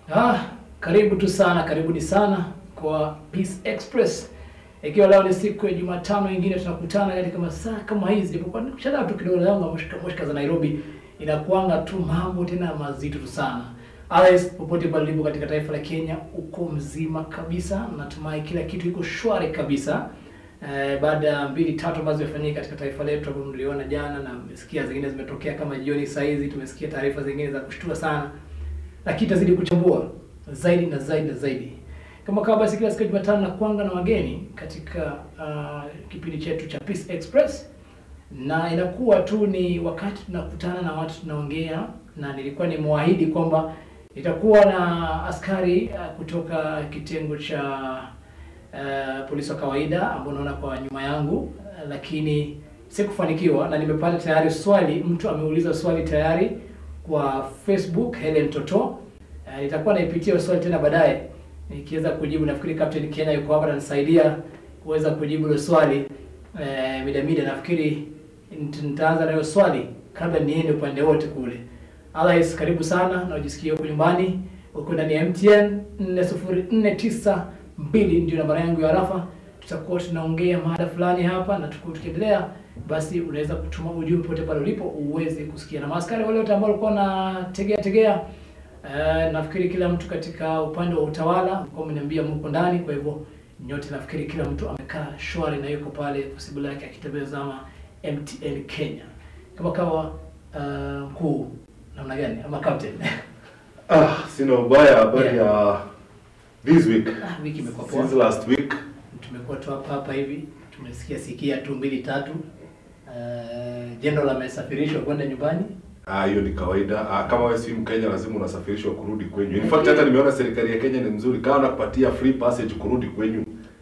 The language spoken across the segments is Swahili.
Ah, karibu tu sana, karibuni sana kwa Peace Express. Ikiwa leo ni siku ya Jumatano nyingine tunakutana katika masaa kama hizi, japokuwa shada tu kidogo yangu moshka moshka za Nairobi inakuanga tu mambo tena mazito tu sana. Alex, popote pale ulipo katika taifa la Kenya, uko mzima kabisa. Natumai kila kitu iko shwari kabisa. Eh, baada ya mbili tatu ambazo zimefanyika katika taifa letu ambapo mliona jana na mmesikia zingine zimetokea kama jioni saa hizi, tumesikia taarifa zingine za kushtua sana lakini tazidi kuchambua zaidi na zaidi na zaidi. Kama kawa basi, kila siku ya Jumatano na kuanga na wageni katika uh, kipindi chetu cha Peace Express, na inakuwa tu ni wakati tunakutana na watu tunaongea, na nilikuwa nimewaahidi kwamba itakuwa na askari uh, kutoka kitengo cha uh, polisi wa kawaida ambao unaona kwa nyuma yangu uh, lakini sikufanikiwa, na nimepata tayari swali, mtu ameuliza swali tayari kwa Facebook Helen Toto. Uh, nitakuwa naipitia hiyo swali tena baadaye nikiweza kujibu. Nafikiri Captain Kenya yuko hapa ananisaidia kuweza kujibu hilo swali uh, mida mida. Nafikiri nit- nitaanza na hiyo swali kabla niende upande wote kule. Alais, karibu sana na ujisikie huko nyumbani. Uko ndani ya MTN 40492 ndio nambari yangu ya rafa. Tutakuwa tunaongea mada fulani hapa na tuku tukiendelea basi unaweza kutuma ujumbe pote pale ulipo uweze kusikia. Na maaskari wale wote ambao walikuwa na tegea tegea, eh, nafikiri kila mtu katika upande wa utawala mko mmeniambia mko ndani, kwa hivyo nyote nafikiri kila mtu amekaa shwari na yuko pale kwa sababu yake akitazama MTN Kenya. Kama kawa eh, mkuu namna gani ama captain? Ah, sina ubaya habari Yeah. ya this week. Ah, wiki imekuwa poa. Since last week. Tumekuwa tu hapa hapa hivi tumesikia sikia tu mbili tatu. Uh, General amesafirishwa kwenda nyumbani. Ah, hiyo ni kawaida. Ah, kama wewe si Mkenya lazima unasafirishwa kurudi kwenyu. In fact hata nimeona serikali ya Kenya ni mzuri. Kama nakupatia free passage kurudi kwenyu.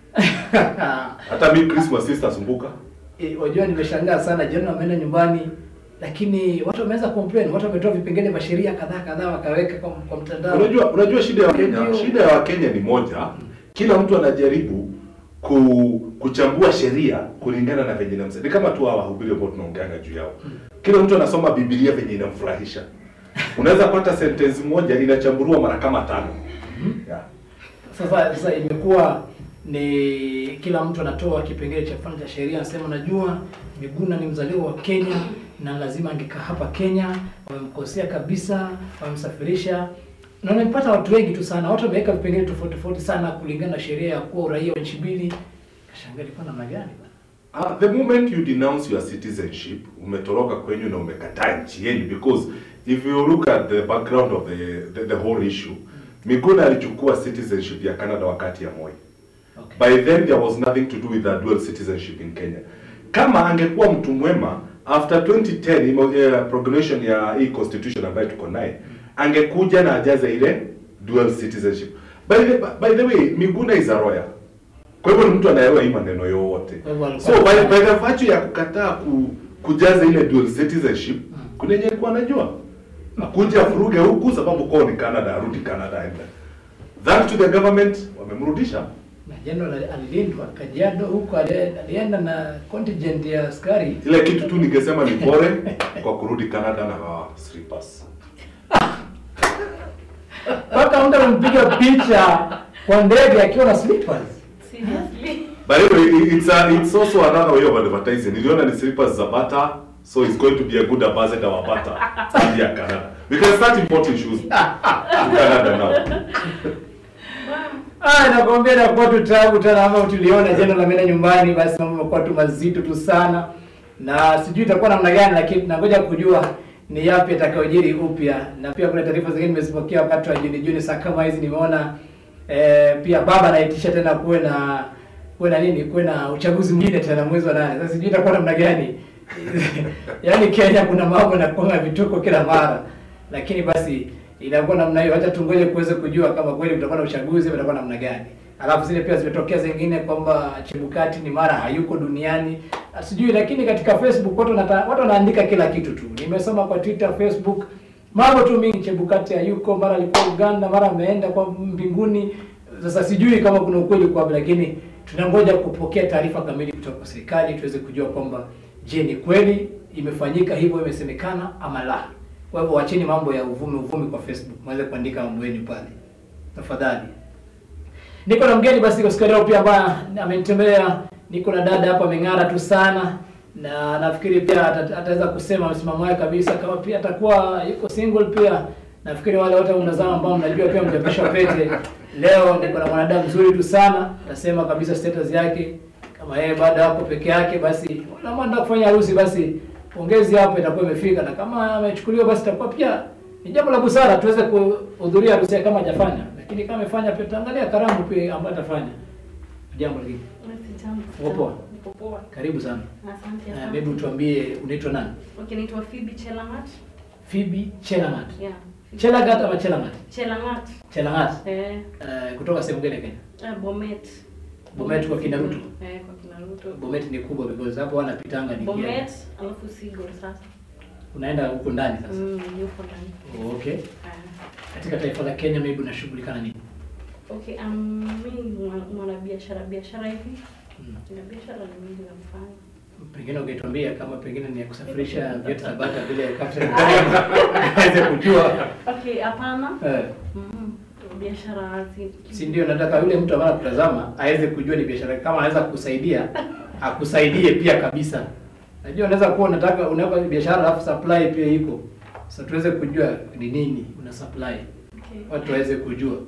Hata mimi Christmas sitasumbuka. E, wajua nimeshangaa sana jana wameenda nyumbani lakini watu wameanza complain, watu wametoa vipengele vya sheria kadhaa kadhaa wakaweka kwa, kwa mtandao. Unajua unajua shida ya Wakenya, Ndio. shida ya Wakenya ni moja. Kila mtu anajaribu ku, kuchambua sheria kulingana na venye inamsa. Ni kama tu hawa wahubiri ambao tunaongeanga juu yao. Kila mtu anasoma Biblia venye inamfurahisha. Unaweza pata sentence moja inachambuliwa mara kama tano. Yeah. Sasa sasa imekuwa ni kila mtu anatoa kipengele cha fulani cha sheria, anasema najua Miguna ni mzaliwa wa Kenya na lazima angekaa hapa Kenya, wamemkosea kabisa, wamemsafirisha. Na nimepata watu wengi tu sana, watu wameweka vipengele tofauti tofauti sana kulingana na sheria ya kuwa uraia wa nchi mbili. Kashangaa ilikuwa namna gani bwana? Uh, the moment you denounce your citizenship, umetoroka kwenyu na umekataa nchi yenu because if you look at the background of the, the, the whole issue, Miguna alichukua citizenship ya Canada wakati ya Moi. Okay. By then there was nothing to do with the dual citizenship in Kenya. Kama angekuwa mtu mwema after 2010 imo, uh, proclamation ya hii constitution ambayo tuko naye, angekuja na ajaze ile dual citizenship. By the, by the way, Miguna is a lawyer. Kwa hivyo ni mtu anaelewa hii maneno yote. Kwa hivyo alikuwa- So by, by the virtue ya kukataa ku, kujaza ile dual citizenship, kuna yenye alikuwa anajua. Akuja afuruge huku sababu kwao ni Canada, arudi Canada aende. Thanks to the government wamemrudisha. Na general ali- alilindwa Kajiado huko, ali- alienda na contingent ya askari Ile kitu tu ningesema ni pole kwa kurudi Canada na uh, slippers. mpaka mtu amempiga picha kwa ndege akiwa na slippers. Seriously? By the way, i- it's a, it's also another way of advertising. Niliona ni slippers za Bata, so it's going to be a good ambassador wa Bata ya Canada. We can start importing shoes to Canada now. Ah, nakwambia inakuwa tu tabu tena ama tuliona jana la mena nyumbani, basi mambo yamekuwa tu mazito tu sana, na sijui itakuwa namna gani, lakini tunangoja kujua ni yapi yatakayojiri upya. Na pia kuna taarifa zingine nimezipokea wakati wa Juni Juni saa kama hizi, nimeona eh, pia baba anaitisha tena kuwe na kuwe na nini, kuwe na uchaguzi mwingine tena mwezi wa nane. Sasa sijui itakuwa namna gani yaani Kenya kuna mambo na kuanga vituko kila mara, lakini basi inakuwa namna hiyo. Acha tungoje kuweze kujua kama kweli kutakuwa na uchaguzi, utakuwa namna gani. Alafu zile pia zimetokea zingine kwamba Chebukati ni mara hayuko duniani, Ah, sijui. Lakini katika Facebook watu wanata, watu wanaandika kila kitu tu. Nimesoma kwa Twitter, Facebook mambo tu mingi. Chebukati hayuko, mara alikuwa Uganda, mara ameenda kwa mbinguni. Sasa sijui kama kuna ukweli kwa, lakini tunangoja kupokea taarifa kamili kutoka kwa serikali tuweze kujua kwamba je, ni kweli imefanyika hivyo, imesemekana ama la. Kwa hivyo wacheni mambo ya uvumi uvumi kwa Facebook, mweze kuandika mambo yenu pale. tafadhali. Niko na mgeni basi kwa siku ya leo pia ambaye amenitembelea. Niko na dada hapa ameng'ara tu sana na nafikiri pia ata- ataweza kusema msimamo wake kabisa, kama pia atakuwa yuko single pia. Nafikiri wale wote mnazama ambao mnajua pia mjapisha pete. Leo niko na mwanadamu mzuri tu sana, nasema kabisa status yake kama yeye bado hapo peke yake, basi kama anataka kufanya harusi, basi pongezi hapo itakuwa imefika, na kama amechukuliwa, basi itakuwa pia ni jambo la busara tuweze kuhudhuria harusi yake kama hajafanya, lakini kama amefanya pia tutaangalia karamu pia ambayo atafanya. Jambo lingine, Uko poa? Niko poa. karibu sana. Asante Uh, sana. hebu tuambie unaitwa nani? Okay, naitwa Phoebe Chelangat. Phoebe Chelangat. Yeah. Chelagat ama Chelangat? Chelangat. Chelangat. Eh, Uh, kutoka sehemu gani Kenya? uh, Bomet. Bomet kwa kina Ruto. Eh, kwa kina Ruto. Bomet ni kubwa because hapo wanapitanga ni Bomet, alafu Sigor sasa. Unaenda huko ndani sasa. Mm, yuko ndani. Oh, okay. Ah. Katika taifa la Kenya maybe unashughulika na nini? Okay, um, mimi ni mwana- mwanabiashara biashara hivi. Mm. Na biashara ni mingi nafanya. Pengine ungetuambia kama pengine ni ya kusafirisha viatu na bata vile Captain aweze kujua. Okay, hapana. Eh, Mm, biashara zi- si ndio nataka yule mtu ambaye anakutazama aweze kujua ni biashara kama anaweza kukusaidia akusaidie pia kabisa. Najua unaweza kuwa unataka unaweka biashara alafu supply pia iko. Sasa tuweze kujua ni nini una supply. Okay. Watu waweze kujua.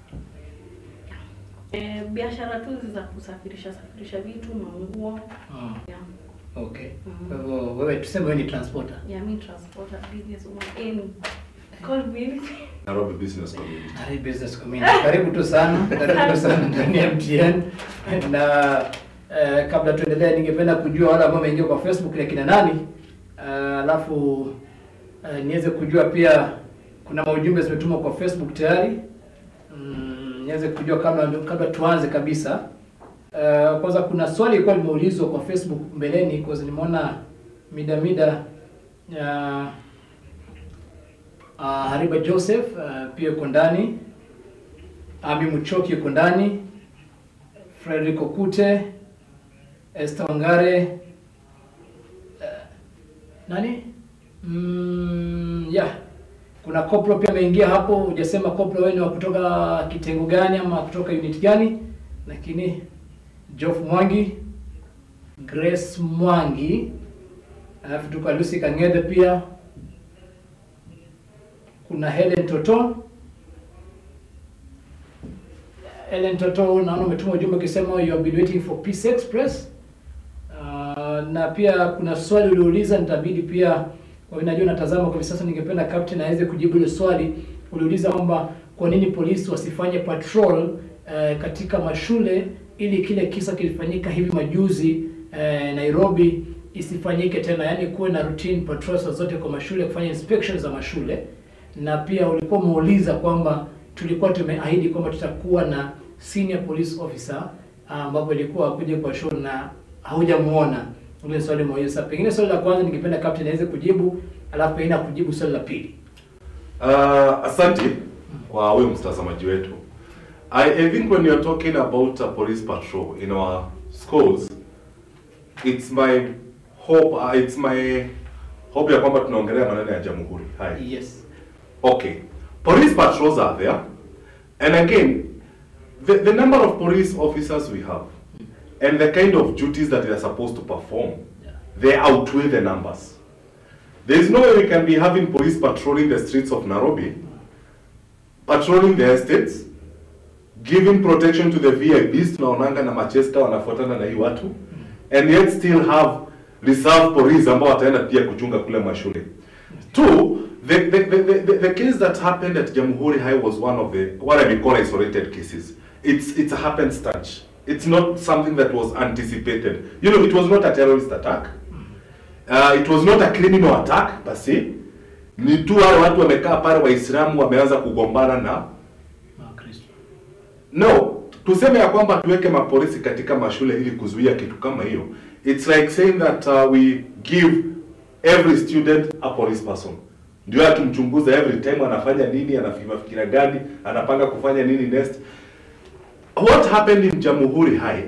Eh, biashara tu za kusafirisha safirisha vitu, manguo. Ah, Yeah. okay. Mhm. Kwa hivyo wewe tuseme wewe ni transporter. Yeah, me transporter business woman. Any. Call me. Nairobi Business Community. Nari Business Community. Karibu tu sana, karibu tu sana ndani ya MTN. Na eh, kabla tuendelee, ningependa kujua wale ambao wameingia kwa Facebook ni kina nani, Eh, alafu eh, niweze kujua pia kuna maujumbe zimetumwa kwa Facebook tayari. Mm, niweze kujua kabla kabla tuanze kabisa. Eh, kwanza kuna swali lilikuwa limeulizwa kwa Facebook mbeleni, kwa sababu nimeona mida mida ya Uh, Hariba Joseph uh, pia yuko ndani. Ami Muchoki yuko ndani. Frederick Okute, Esther Wangare. Uh, nani? Mm, yeah. Kuna Koplo pia ameingia hapo. Hujasema Koplo wewe ni wa kutoka kitengo gani ama kutoka unit gani? Lakini Geoff Mwangi, Grace Mwangi, alafu tuko Lucy Kang'ethe pia kuna Helen Toto. Helen Toto, naona umetuma ujumbe ukisema you have been waiting for Peace Express. Uh, na pia kuna swali uliuliza, nitabidi pia kwa vile najua natazama kwa hivi sasa, ningependa captain aweze kujibu ile swali uliuliza kwamba kwa nini polisi wasifanye patrol uh, katika mashule ili kile kisa kilifanyika hivi majuzi uh, Nairobi isifanyike tena, yaani kuwe na routine patrols zote kwa mashule, kufanya inspections za mashule na pia ulikuwa umeuliza kwamba tulikuwa tumeahidi kwamba tutakuwa na senior police officer ambapo ilikuwa akuje kwa show na haujamuona. Ile swali moja. Sasa pengine swali la kwanza ningependa captain aweze kujibu, alafu pengine akujibu swali la pili. Uh, asante kwa huyo mtazamaji wetu. I, I think when you're talking about a police patrol in our schools, it's my hope, uh, it's my hope ya kwamba tunaongelea maneno ya jamhuri. Hai. Yes. Okay. Police patrols are there. And again, the, the number of police officers we have and the kind of duties that they are supposed to perform, Yeah. they outweigh the numbers. There is no way we can be having police patrolling the streets of Nairobi, patrolling the estates, giving protection to the VIPs, tunaonanga na Manchester wanafuatana na hii watu, and yet still have reserve police ambao wataenda pia kuchunga kule mashule. Two, the, the, the, the, the case that happened at Jamhuri High was one of the, what I may call isolated cases. It's, it's a happenstance. It's not something that was anticipated. You know, it was not a terrorist attack. Uh, it was not a criminal attack per se. Ni tu wale watu wamekaa pale Waislamu wameanza kugombana na Ah, Kristo. no, tuseme ya kwamba tuweke mapolisi katika mashule ili kuzuia kitu kama hiyo. It's like saying that uh, we give every student a police person. Ndio atumchunguza every time anafanya nini, anafikira gani, anapanga kufanya nini next. What happened in Jamhuri High,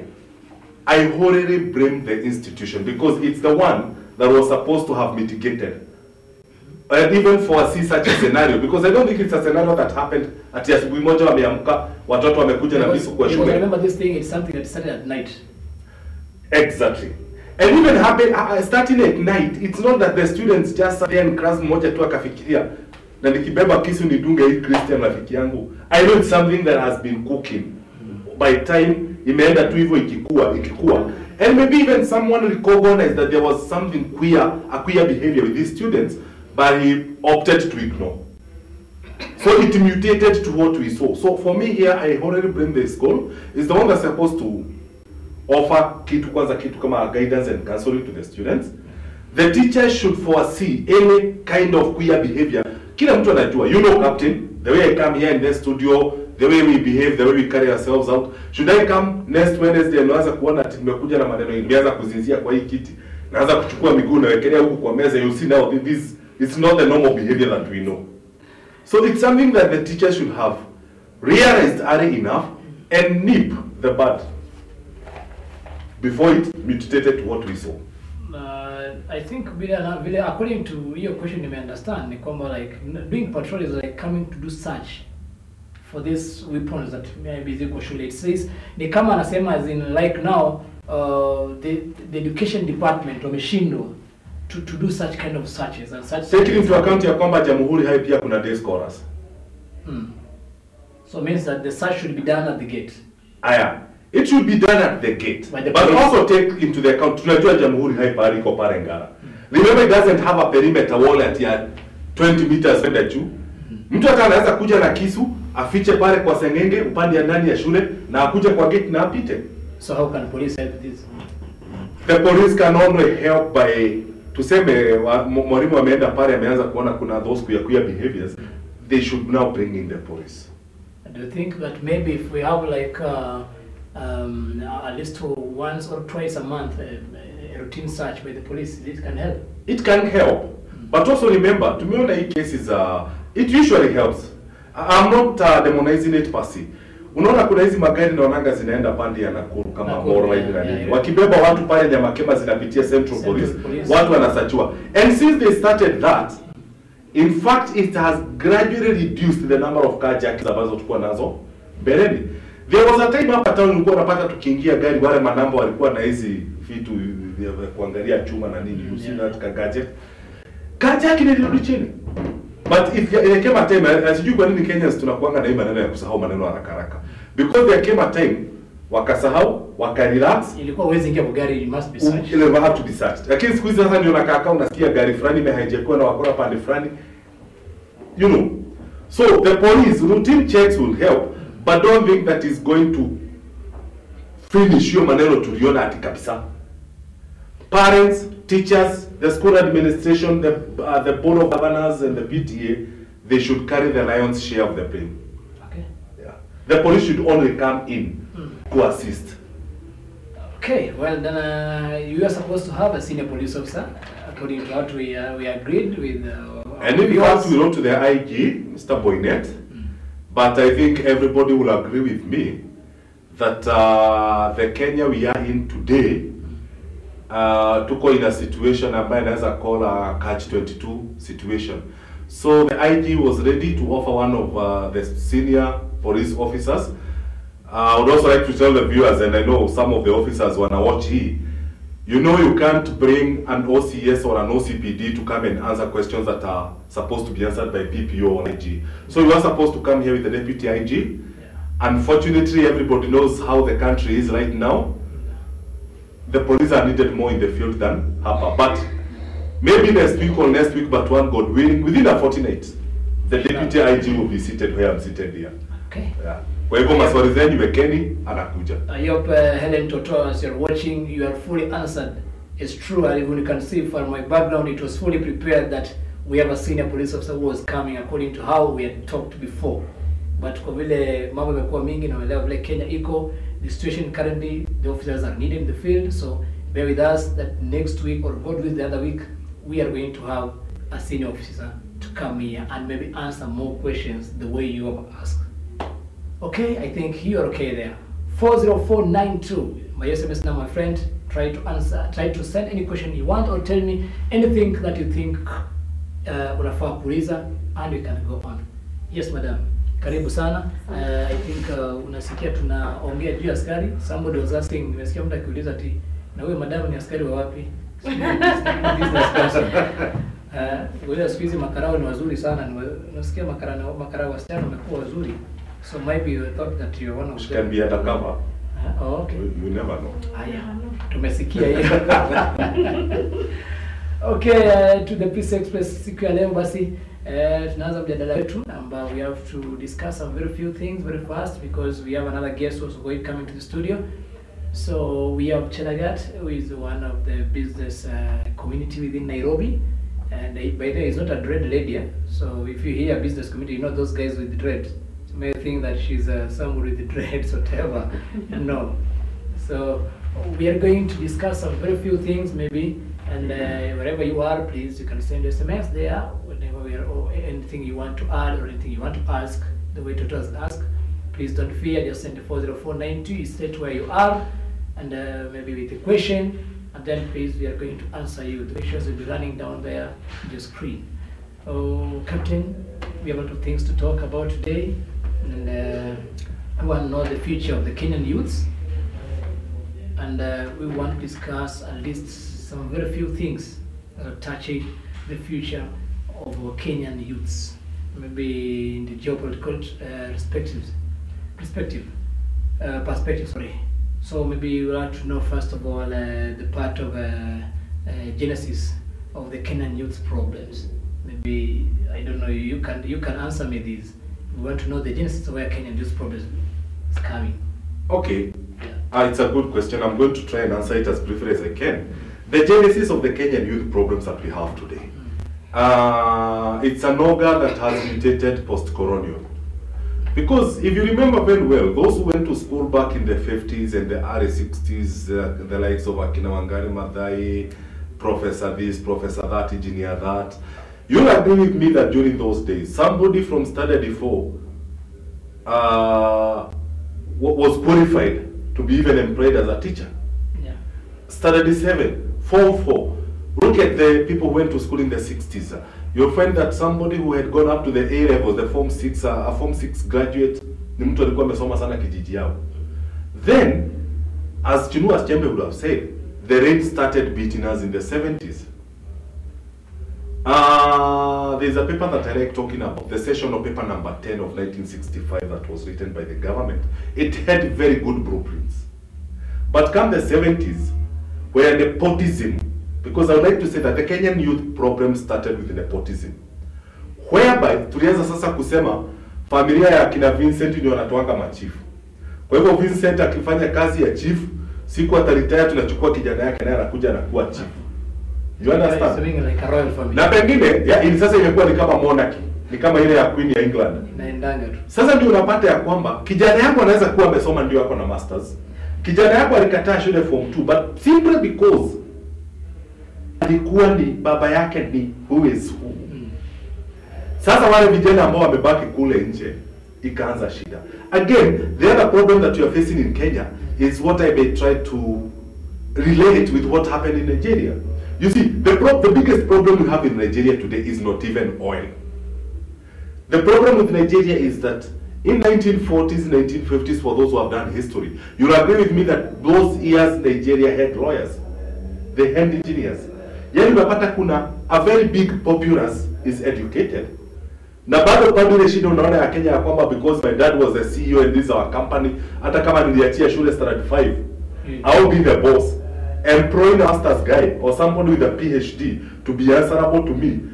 I wholly blame the institution because it's the one that was supposed to have mitigated and even foresee such a scenario because I don't think it's a scenario that happened ati asubuhi moja wameamka watoto wamekuja na visu kwa Because I shule remember this thing, it's something that started at night. exactly and even happen uh, starting at night it's not that the students just sat there and class mmoja tu akafikiria na nikibeba kisu nidunge hii Christian rafiki yangu I know it's something that has been cooking by time imeenda tu hivyo ikikua ikikua and maybe even someone recognized that there was something queer a queer behavior with these students but he opted to ignore so it mutated to what we saw so for me here I already blame the school is the one that's supposed to offer kitu kwanza kitu kama guidance and counseling to the students the teacher should foresee any kind of queer behavior kila mtu anajua you know captain the way i come here in the studio the way we behave the way we carry ourselves out should i come next wednesday and naanza kuona ati nimekuja na maneno nimeanza kuzinzia kwa hii kiti naanza kuchukua miguu nawekelea huku kwa meza you see now this it's not the normal behavior that we know so it's something that the teacher should have realized early enough and nip the bud before it mutated to what we saw. Uh, I think vile, ana- vile according to hiyo question nime understand ni kwamba like n- doing patrol is like coming to do search for these weapons that maybe ziko shule. It says ni kama anasema as in like now uh, the, the education department wameshindwa to, to do such kind of searches and such Taking into account ya kwamba Jamhuri High pia kuna day scholars. Hmm. So it means that the search should be done at the gate. Aya. It should be done at the gate. By the but police. also take into the account tunajua Jamhuri High pale iko pale Ngara. Remember it doesn't have a perimeter wall at ya 20 meters kwenda juu. Mtu hata anaweza kuja na kisu afiche pale kwa sengenge upande ya ndani ya shule na akuje kwa gate na apite. So how can police help this? The police can only help by tuseme wa- m- mwalimu ameenda pale ameanza kuona kuna those queer queer behaviors they should now bring in the police. Do you think that maybe if we have like uh, um, at least once or twice a month uh, a routine search by the police, this can help? it can help but also remember tumeona hii cases uh, it usually helps I- I'm not uh, demonizing it per se unaona kuna hizi magari naonanga zinaenda pande ya Nakuru kama Nakuru, Moro yeah, hivi na yeah, nini yeah. wakibeba watu pale Nyamakema zinapitia Central, Central Police, Police. watu wanasachiwa and since they started that in fact it has gradually reduced the number of carjackings ambazo tulikuwa nazo mbeleni there was a time hapa town ulikuwa unapata tukiingia gari wale manamba walikuwa na hizi vitu vya vya kuangalia chuma na nini you see Yeah. that ka gadget carjacking ilirudi chini but if there came a time na sijui kwa nini Kenyans tunakuanga na hii maneno ya kusahau maneno haraka haraka because there came a time wakasahau wakarelax Ilikuwa huwezi ingia kwa gari, you must be searched. ile will have to be searched. Lakini siku hizi sasa ndio nakaa kama unasikia gari fulani imehijackiwa na wakora pande fulani. You know. So the police routine checks will help but don't think that is going to finish hiyo maneno tuliona ati kabisa. Parents, teachers, the school administration, the uh, the board of governors and the PTA they should carry the lion's share of the blame. Okay. Yeah. The police should only come in to assist. Okay, well then uh, you are supposed to have a senior police officer, according to what we uh, we agreed with. Uh, our And in viewers. fact, we wrote to the IG, Mr. Boynet, but I think everybody will agree with me that uh, the Kenya we are in today, uh, tuko in a situation ambayo inaweza call a catch 22 situation. So the IG was ready to offer one of uh, the senior police officers. Uh, I would also like to tell the viewers, and I know some of the officers wanna watch here, you know you can't bring an OCS or an OCPD to come and answer questions that are supposed to be answered by PPO or IG. So you are supposed to come here with the deputy IG. Yeah. Unfortunately, everybody knows how the country is right now. The police are needed more in the field than Hapa. But maybe next week or next week, but one God willing, within a fortnight, the deputy IG will be seated where I'm seated here. Okay. Yeah. Kwa hivyo maswali zenyu wekeni, anakuja. I hope uh, Helen Toto, as you're watching, you are fully answered. It's true, and even you can see from my background, it was fully prepared that we have a senior police officer who was coming according to how we had talked before. But kwa vile mambo imekuwa mingi na uelewa vile Kenya iko, the situation currently, the officers are needed in the field, so bear with us that next week or God with the other week, we are going to have a senior officer to come here and maybe answer more questions the way you have asked. Okay, I think you're okay there. 40492, my SMS number, my friend. Try to answer, try to send any question you want or tell me anything that you think uh, unafaa kuuliza and we can go on. Yes madam. Karibu sana. Uh, I think uh, unasikia tunaongea juu ya askari. Somebody was asking, nimesikia mtu akiuliza ati na huyo madam ni askari wa wapi? Business person. Uh, wewe siku hizi makarao ni wazuri sana. Ni wa- Unasikia makara na makarao wasichana wamekuwa wazuri. So maybe you thought that you're one of She them. can be undercover. Uh, oh, okay. You, you never know. Haya, tumesikia hiyo. okay, uh, to the Peace Express siku ya leo basi uh, tunaanza mjadala wetu ambao we have to discuss some very few things very fast because we have another guest also going coming to the studio. So we have Chelagat, who is one of the business uh, community within Nairobi. And uh, by the way, he's not a dread lady. eh? So if you hear business community, you know those guys with dread. You may think that she's uh, somebody with dreads or whatever. no. So we are going to discuss some very few things maybe. And uh, wherever you are, please, you can send SMS there whenever we are, or anything you want to add or anything you want to ask, the way to just ask. Please don't fear, just send 40492, you state where you are, and uh, maybe with a question, and then please we are going to answer you. The issues will be running down there on your screen. Oh, Captain, we have a lot of things to talk about today, and uh, I want to know the future of the Kenyan youths, and uh, we want to discuss at least some very few things that are touching the future of our Kenyan youths, maybe in the geopolitical uh, perspectives, perspective, uh, perspective. Sorry. So maybe we want to know first of all uh, the part of uh, uh, genesis of the Kenyan youth problems. Maybe I don't know. You can you can answer me these. We want to know the genesis of where Kenyan youth problems is coming. Okay. Yeah. Uh, it's a good question. I'm going to try and answer it as briefly as I can. The genesis of the Kenyan youth problems that we have today. Uh, it's an ogre that has mutated post-colonial. Because if you remember very well, those who went to school back in the 50s and the early 60s, uh, the likes of Akina Wangari Maathai, Professor this, Professor that, Engineer that, you'll agree with me that during those days, somebody from Study 4 uh, wa- was qualified to be even employed as a teacher. Yeah. Standard 7, Form 4. Look at the people who went to school in the 60s. uh, You'll find that somebody who had gone up to the A level, the Form 6, uh, a Form 6 graduate, ni mtu alikuwa amesoma sana kijiji yao. Then, as Chinua Achembe would have said, the rain started beating us in the 70s. Uh, there's a paper that I like talking about, the session of paper number 10 of 1965 that was written by the government. It had very good blueprints. But come the 70s, where nepotism, because I would like to say that the Kenyan youth problem started with nepotism. Whereby, tulianza sasa kusema, familia ya kina Vincent ndio wanatoanga machifu. Kwa hivyo Vincent akifanya kazi ya chief, siku ataritaya tunachukua kijana yake naye anakuja anakuwa chief. You It's understand? doing like a royal family. na pengine ya, ili sasa imekuwa ni kama monarchy ni kama ile ya queen ya England. Inaendanga tu. Sasa ndio unapata ya kwamba kijana yako anaweza kuwa amesoma ndio ako na masters, kijana yako alikataa shule form 2 but simply because alikuwa ni baba yake ni who is who. Mm. Sasa wale vijana ambao wamebaki kule nje ikaanza shida. Again, the other problem that you are facing in Kenya is what I may try to relate with what happened in Nigeria. You see, the, pro- the biggest problem we have in Nigeria today is not even oil. The problem with Nigeria is that in 1940s, 1950s, for those who have done history, you'll agree with me that those years Nigeria had lawyers, they had engineers. Yani unapata kuna a very big populace is educated. Na bado bado ile shida unaona ya Kenya ya kwamba because my dad was the CEO and this is our company, hata kama niliachia shule standard 5, Mm. I'll be the boss. Employing a master's guy or somebody with a PhD to be answerable to me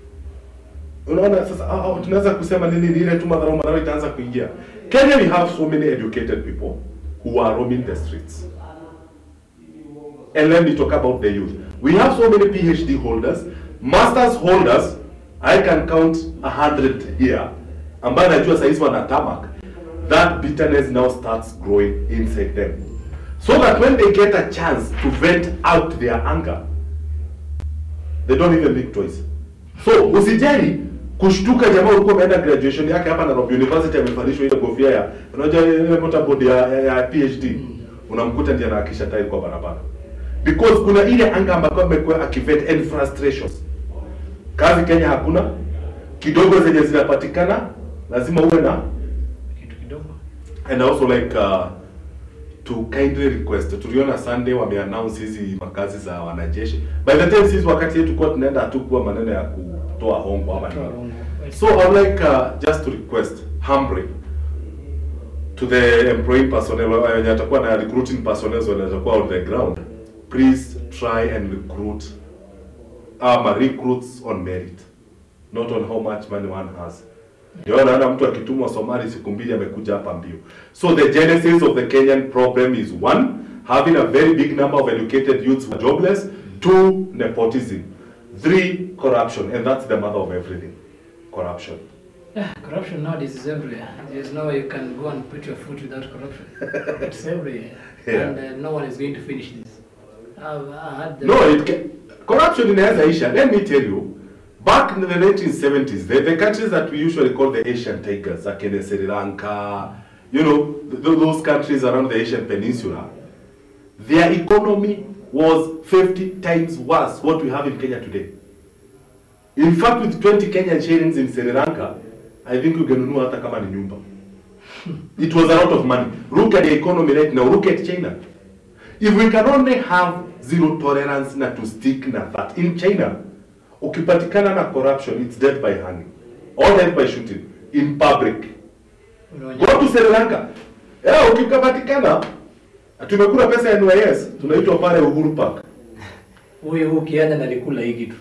unaona sasa ah, ah, tunaweza kusema nini ni ile tu madharau madharau itaanza kuingia kenya we have so many educated people who are roaming the streets and let me talk about the youth we have so many phd holders masters holders i can count a hundred here ambayo najua sahizi wana tamak that bitterness now starts growing inside them so that when they get a chance to vent out their anger they don't even make choice so usijali kushtuka jamaa ulikuwa umeenda graduation yake hapa Nairobi University amevalishwa ile kofia ya unajua ile motorboard ya, ya, ya PhD unamkuta ndiye anahakisha tile kwa barabara because kuna ile anga ambayo amekuwa akivet and frustrations kazi Kenya hakuna, kidogo zenye zinapatikana lazima uwe na kitu kidogo and also like uh, to kindly request tuliona Sunday wameannounce hizi makazi za wanajeshi by the time sisi wakati yetu kwa tunaenda hatukuwa maneno ya kutoa hongo ama Kutoa nini hongo. so I would like uh, just to request humbly to the employing personnel uh, wenye atakuwa na recruiting personnel wenye atakuwa on the ground please try and recruit ama recruits on merit not on how much money one has ndio naona mtu akitumwa Somali siku mbili amekuja hapa mbio. So the genesis of the Kenyan problem is one, having a very big number of educated youths who are jobless, two, nepotism, three, corruption, and that's the mother of everything. Corruption. Yeah, corruption nowadays is everywhere. There's no way you can go and put your foot without corruption. it's everywhere. Yeah. And uh, no one is going to finish this. I've, I had the No, it can, corruption inaweza isha. Let me tell you, back in the 1970s, the, the countries that we usually call the Asian tigers, like in Sri Lanka, you know, th- th- those countries around the Asian peninsula, their economy was 50 times worse what we have in Kenya today. In fact, with 20 Kenyan shillings in Sri Lanka, I think ungenunua hata kama ni nyumba. It was a lot of money. Look at the economy right now. Look at China. If we can only have zero tolerance na to stick na that. In China, ukipatikana na corruption, it's death by hanging. Or death by shooting. In public. unaonya- Go to Sri Lanka. Eh, ukipatikana, tumekula pesa ya NYS, tunaitwa pale Uhuru Park. huyu huyu ukienda nalikula hii kitu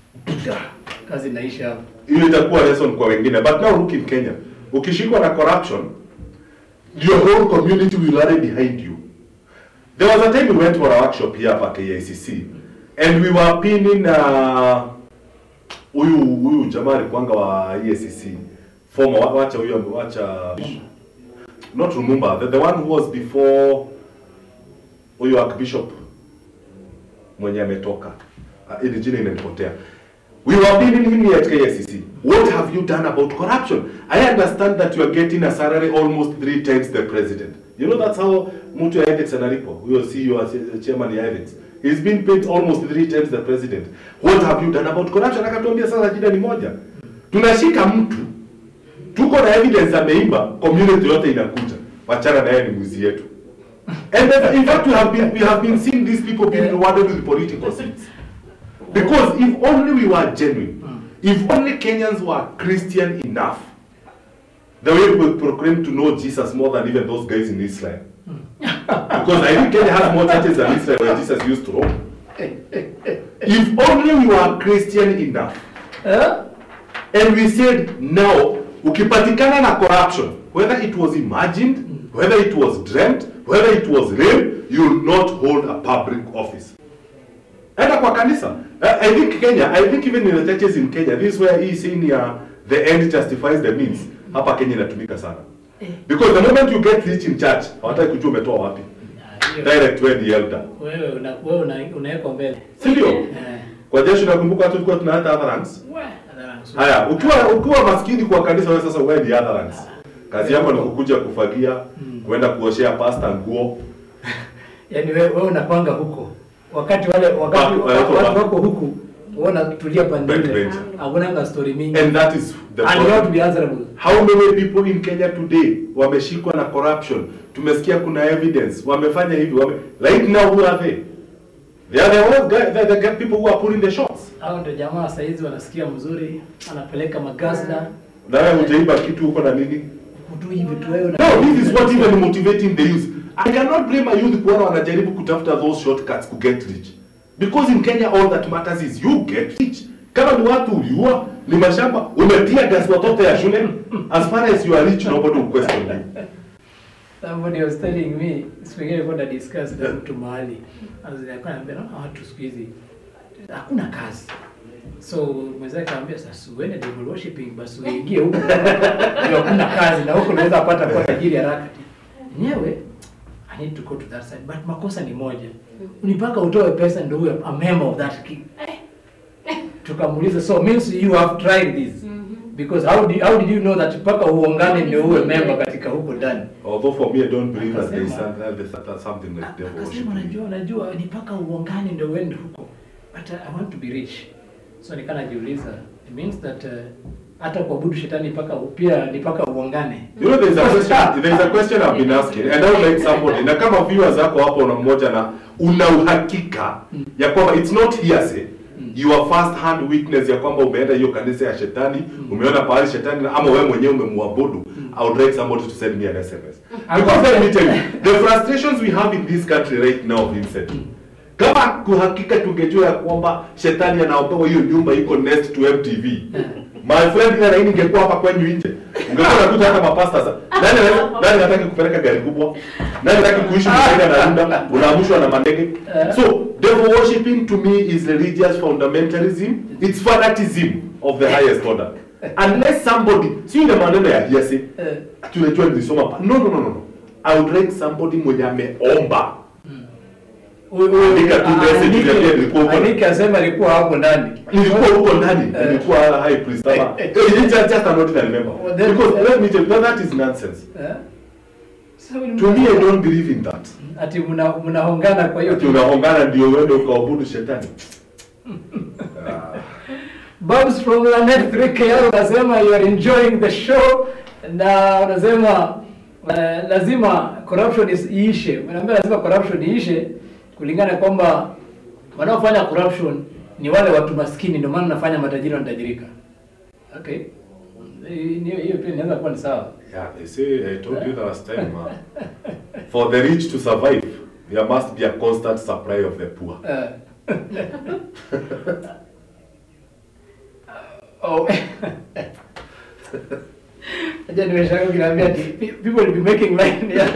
kazi inaisha hapo. hiyo itakuwa lesson kwa wengine but now look in Kenya ukishikwa na corruption your whole community will rally behind you there was a time we went for a workshop here hapa KICC and we were pinning uh, huyu huyu jamaa alikuanga wa EACC former wa- wacha huyo wacha not remember the, the one who was before huyu archbishop mwenye ametoka uh, ili jina inanipotea we were bidding him here at KICC what have you done about corruption I understand that you are getting a salary almost three times the president you know that's how mtu ya ethics analipo huyo CEO as- chairman ya ethics he's been paid almost three times the president what have you done about corruption akatuambia sasa jina ni moja tunashika mtu tuko na evidence ameiba community yote inakuja wachana na yeye ni mwizi yetu and then, in fact we have been we have been seeing these people being rewarded with political seats because if only we were genuine if only Kenyans were Christian enough the way we proclaim to know Jesus more than even those guys in Israel because I think Kenya has more churches than Israel where Jesus used to roam if only we were Christian enough Eh? And we said now, ukipatikana na corruption, whether it was imagined, whether it was dreamt, whether it was real, you will not hold a public office. Enda kwa kanisa. I, I think Kenya, I think even in the churches in Kenya, this is where hii saying ya the end justifies the means. Hapa Kenya inatumika sana. Because the moment you get rich in church, hawataki kujua umetoa wapi. Ah, hiyo. Direct wewe ni elder. Wewe una wewe una- unawekwa mbele. Si ndio? Eh. Kwa jeshi nakumbuka hata tulikuwa tunaleta other ranks. We, hadharani. Haya, ukiwa ukiwa maskini kwa kanisa wewe sasa wewe ni other ranks. Kazi yako ni kukuja kufagia, kwenda kuoshea pasta nguo. Yaani wewe wewe unapanga huko. Wakati wale wakati Back- watu back- watu wako huku uona tulia pande ile. Backbencher. Hakuna story mingi. And that is the And you have to problem. be answerable. How many people in Kenya today wameshikwa na corruption? Tumesikia kuna evidence, wamefanya hivi, wame right now who are they? They are the old guy, the, the guy- people who are pulling the shots. Hao ndio jamaa saa hizi wanasikia mzuri, anapeleka magazda. Na wewe hujaiba kitu huko na nini? Kutu hivi tu wewe. No, this is what even motivating the youth. I cannot blame a youth kuona wanajaribu kutafuta those shortcuts to get rich. Because in Kenya all that matters is you get rich. Kama ni watu uliua, ni mashamba, umetia gas watoto ya shule, as far as you are rich nobody will question you. Somebody was telling me, siku ingine nilikuwa na discuss na mtu mahali. Alikuwa ananiambia naona watu siku hizi hakuna kazi. So mwenzake akamwambia sasa uende devil worshiping basi uingie huko. Ndio hakuna kazi na huko unaweza pata kwa tajiri haraka. Nyewe I need to go to that side but makosa ni moja. Unipaka utoe pesa ndio uwe a member of that king. Tukamuuliza so means you have tried this. Because how did, how did you know that mpaka uongane ndio uwe member katika huko ndani? Although for me I don't believe that there is Akasema- some- there's there's something like devil Akasema worship. najua najua ni mpaka uongane ndio uende huko. But I want to be rich. So nikaa najiuliza, it means that uh, hata kuabudu shetani mpaka pia ni mpaka uongane. You know there's a question there's a question I've been asking and I would like somebody na kama viewers zako hapo na mmoja na una uhakika ya kwamba it's not hearsay your first hand witness ya kwamba umeenda hiyo kanisa ya shetani umeona pahali shetani na- ama wewe mwenyewe umemwabudu I would like somebody to send me an SMS because let me tell you the frustrations we have in this country right now Vincent kama kuhakika tungejua ya kwamba shetani anaopewa hiyo nyumba iko next to MTV my friend ile laini ingekuwa hapa kwenyu nje ungekuwa unakuta hata mapasta sa- nani anaweza- nani hataki kupeleka gari kubwa nani hataki kuishi mwenyewe na runda unaamshwa na mandege so devil worshiping to me is religious fundamentalism it's fanatism of the highest order unless somebody si ile maneno ya hearsay Eh. tunajua nilisoma pa no no no no no i would like somebody mwenye ameomba Andika tu message uniambie nilikuwa huko. Andika asema alikuwa hapo ndani. nilikuwa huko ndani nilikuwa high priest ama Eh, Eh, it's just just I'm not even remember Well, then- because let me tell you that is nonsense Eh? So, to me I don't believe in that ati mna mnahongana kwa hiyo ati unahongana ndio uende ukaabudu shetani Ah. Babs from Lanet 3KL unasema you are enjoying the show na unasema uh, lazima corruption is iishe. Unaambia lazima corruption iishe kulingana kwamba wanaofanya corruption ni wale watu maskini, ndio maana nafanya matajiri wanatajirika. Okay. Eh, Hiyo hiyo pia inaweza kuwa ni sawa. Yeah, they say I told you the last time uh, for the rich to survive there must be a constant supply of the poor Eh. oh. Aja nimeshangaa ukiniambia ati pe- people will be making line yeah.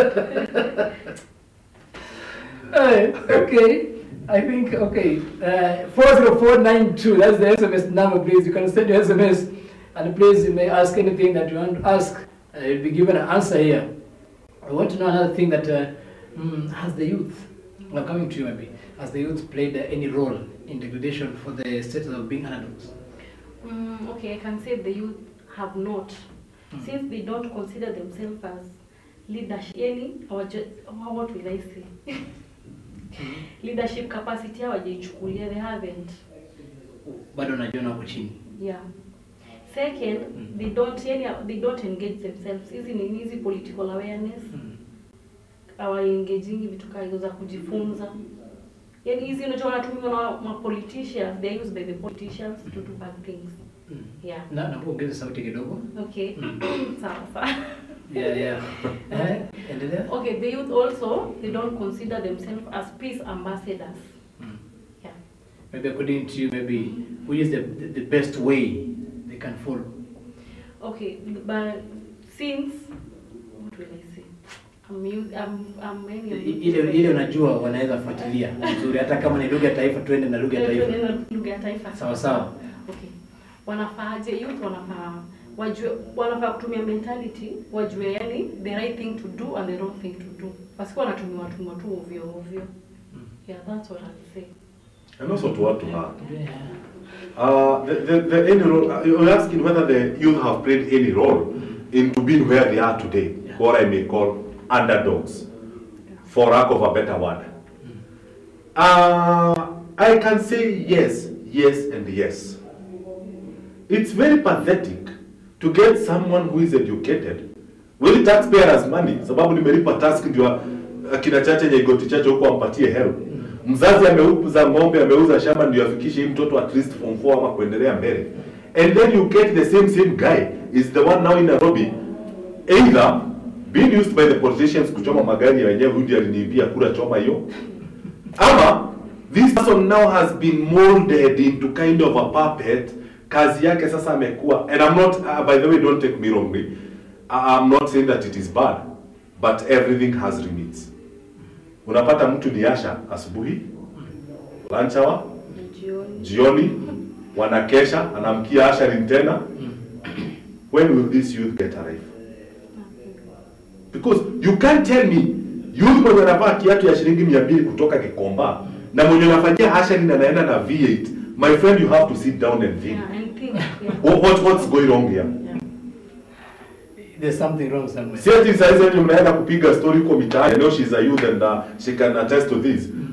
Hey, okay. I think okay. Uh, 40492 that's the SMS number please. You can send your SMS and please you may ask anything that you want to ask. Uh, you'll be given an answer here. I want to know another thing that uh, mm, has the youth, now coming to you maybe, has the youth played uh, any role in degradation for the status of being underdogs? Mm, okay, I can say the youth have not, Mm. since they don't consider themselves as leadership, any, or just, what will I say? Leadership capacity hawajaichukulia, they haven't. Bado najiona wako chini. Yeah. Second, Mm. they don't, yani, they don't engage themselves. Hizi ni hizi political awareness, Mm. hawaengagingi vitu kaa hizo za kujifunza. Yani hizi unajua wanatumiwa na ma politicians, they are used by the politicians to do bad things. Mm. Yeah. Na naomba ongeze sauti kidogo. Okay. Mm. sawa sawa. Yeah, yeah. Eh, endelea. Okay, the youth also they don't consider themselves as peace ambassadors. Mm. Yeah. Maybe according to you, maybe which is the, the, the best way they can follow? Okay, but since what will I say? I'm youth, I'm I'm many of I- Ile ile unajua wanaweza fuatilia vizuri hata kama ni lugha ya taifa tuende na lugha ya taifa. lugha ya taifa. Sawa sawa. Okay. Wanafaaje youth wanafaa wajue wanafaa kutumia mentality wajue yani the right thing to do and the wrong thing to do. Wasikuwa wanatumia tumwa tu ovyo ovyo. Yeah, that's what I'd say. and also to add to that Yeah. Uh, the, the, the any role, uh, you're asking whether the youth have played any role into being where they are today, Yeah. what I may call underdogs, for lack of a better word. Uh, I can say yes, yes, and yes. It's very pathetic to get someone who is educated with taxpayers money, sababu nimelipa task ndio akina chache nyegoti chache huko ampatie help. Mzazi ameuza ng'ombe, ameuza shamba ndio afikishe hii mtoto at least form 4 ama kuendelea mbele. And then you get the same same guy is the one now in Nairobi either being used by the politicians kuchoma magari ya wenyewe, huyu ndiye aliniibia kura, choma hiyo ama this person now has been molded into kind of a puppet kazi yake sasa amekuwa and i'm not uh, by the way don't take me wrongly I- i'm not saying that it is bad but everything has limits unapata mtu ni asha asubuhi lunch hour Jioni. jioni wanakesha anamkia asharin tena when will this youth get a life because you can't tell me youth mwenye anavaa kiatu ya shilingi mia mbili kutoka Gikomba na mwenye anafanyia asharin anaenda na V8 my friend you have to sit down and think Yeah, and think. Yeah. what, what, what's going wrong here yeah. There's something wrong somewhere. si ati saizi ati mnaenda kupiga story huko mitaani I know she's a youth and uh, she can attest to this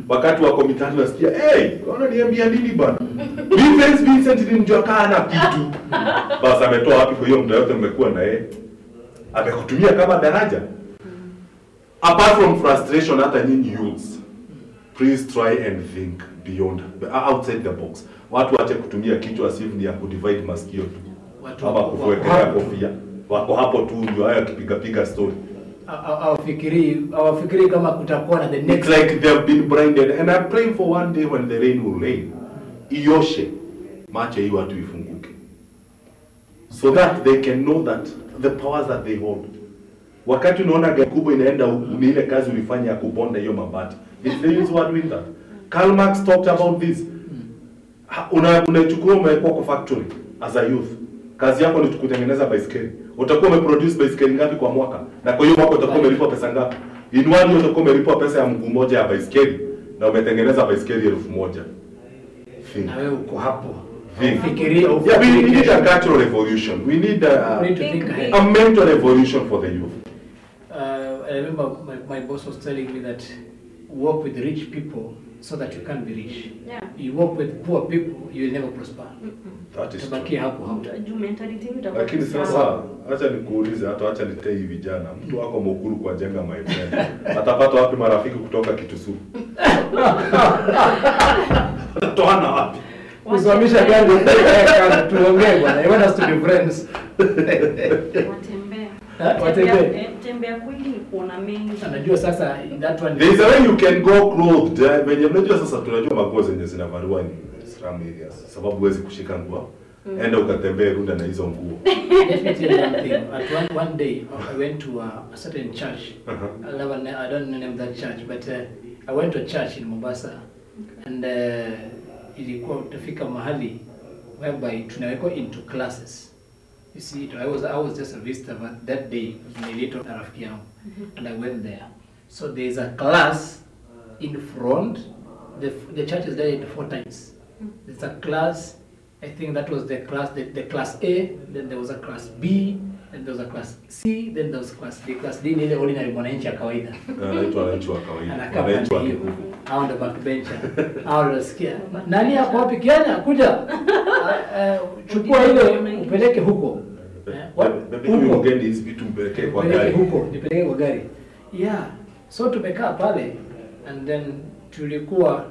wakati wako mitatu nasikia hey, wananiambia nini bana Vincent Vincent ni mtu akaa na kitu basi ametoa wapi kwa hiyo muda yote mmekuwa na yeye amekutumia kama daraja apart from frustration hata nyinyi youths please try and think beyond outside the box watu wache kutumia kichwa as if ni ya kudivide masikio tu Watu ama wako- kukuwekelea wako hapo. kofia wako hapo tu ndio hayo akipiga piga story hawafikirii hawafikirii kama kutakuwa na the It's next like they have been blinded and I pray for one day when the rain will rain. Ioshe macho hii watu ifunguke. So that they can know that the powers that they hold. Wakati unaona gari kubwa inaenda huku ni ile kazi ulifanya ya kubonda hiyo mabati. It's the use word doing that. Karl Marx talked about this. Ha- Una unachukua umewekwa kwa factory as a youth. Kazi yako ni kutengeneza baiskeli. Utakuwa umeproduce baiskeli ngapi kwa mwaka? Na kwa hiyo mwaka utakuwa umelipwa pesa ngapi? In one year utakuwa umelipwa pesa ya mguu moja ya baiskeli na umetengeneza baiskeli elfu moja. Think. na wewe uko hapo Think. Fikiria Yeah, we, we ufikirie need a kesho. cultural revolution. We need a, We need to Think think ahead. big. a mental revolution for the youth. Uh, I remember my, my boss was telling me that work with rich people so that you can be rich. Yeah. You work with poor people, you will never prosper. That is true. Tabakia hapo hapo. Juu mentality yenu itakuwa Lakini sawa. sasa acha nikuulize, hata acha nitei hivi vijana, mtu wako mukuru kwa jenga my friend, atapata wapi marafiki kutoka Kitusu? Atatoana wapi? Kusimamisha gari eh, kazi, tuongee bwana. You want us to be friends. Watembea. Ha? Watembea. Tembea- eh, Tembea kwingi ni kuona mengi. Anajua sasa that one There is a way you can go clothed. eh, Venye mnajua sasa tunajua maguo zenye zinavaliwa ni slum areas. Sababu huwezi kushika nguo. Enda ukatembee runda na hizo nguo. Let me tell you one thing. At one, one day, I went to a, a certain church. Uh-huh. I, never, I don't name that church, but uh, I went to a church in Mombasa, and uh, ilikuwa utafika mahali whereby tunawekwa into classes. You see, I was I was just a visitor but that day. Niliitwa na rafiki yangu, and I went there. So there is a class in front. The the church is divided into four times. There's a class. I think that was the class the, the class A. Then there was a class B. Then there was a class C. Then there was class D. Class D ni ile ordinary mwananchi ya kawaida Anaitwa wananchi wa kawaida. anakaa Wananchi wa pande hiyo kikuku. hao ndo backbencher hao ndo nasikia nani hapo wapi Kiana kuja Ah, eh, chukua ile upeleke huko Eh, wa- Bebe huko. huyu mgeni hizi vitu mpelekee kwa Nipeleke gari. huko nipeleke kwa gari yeah so tumekaa pale and then tulikuwa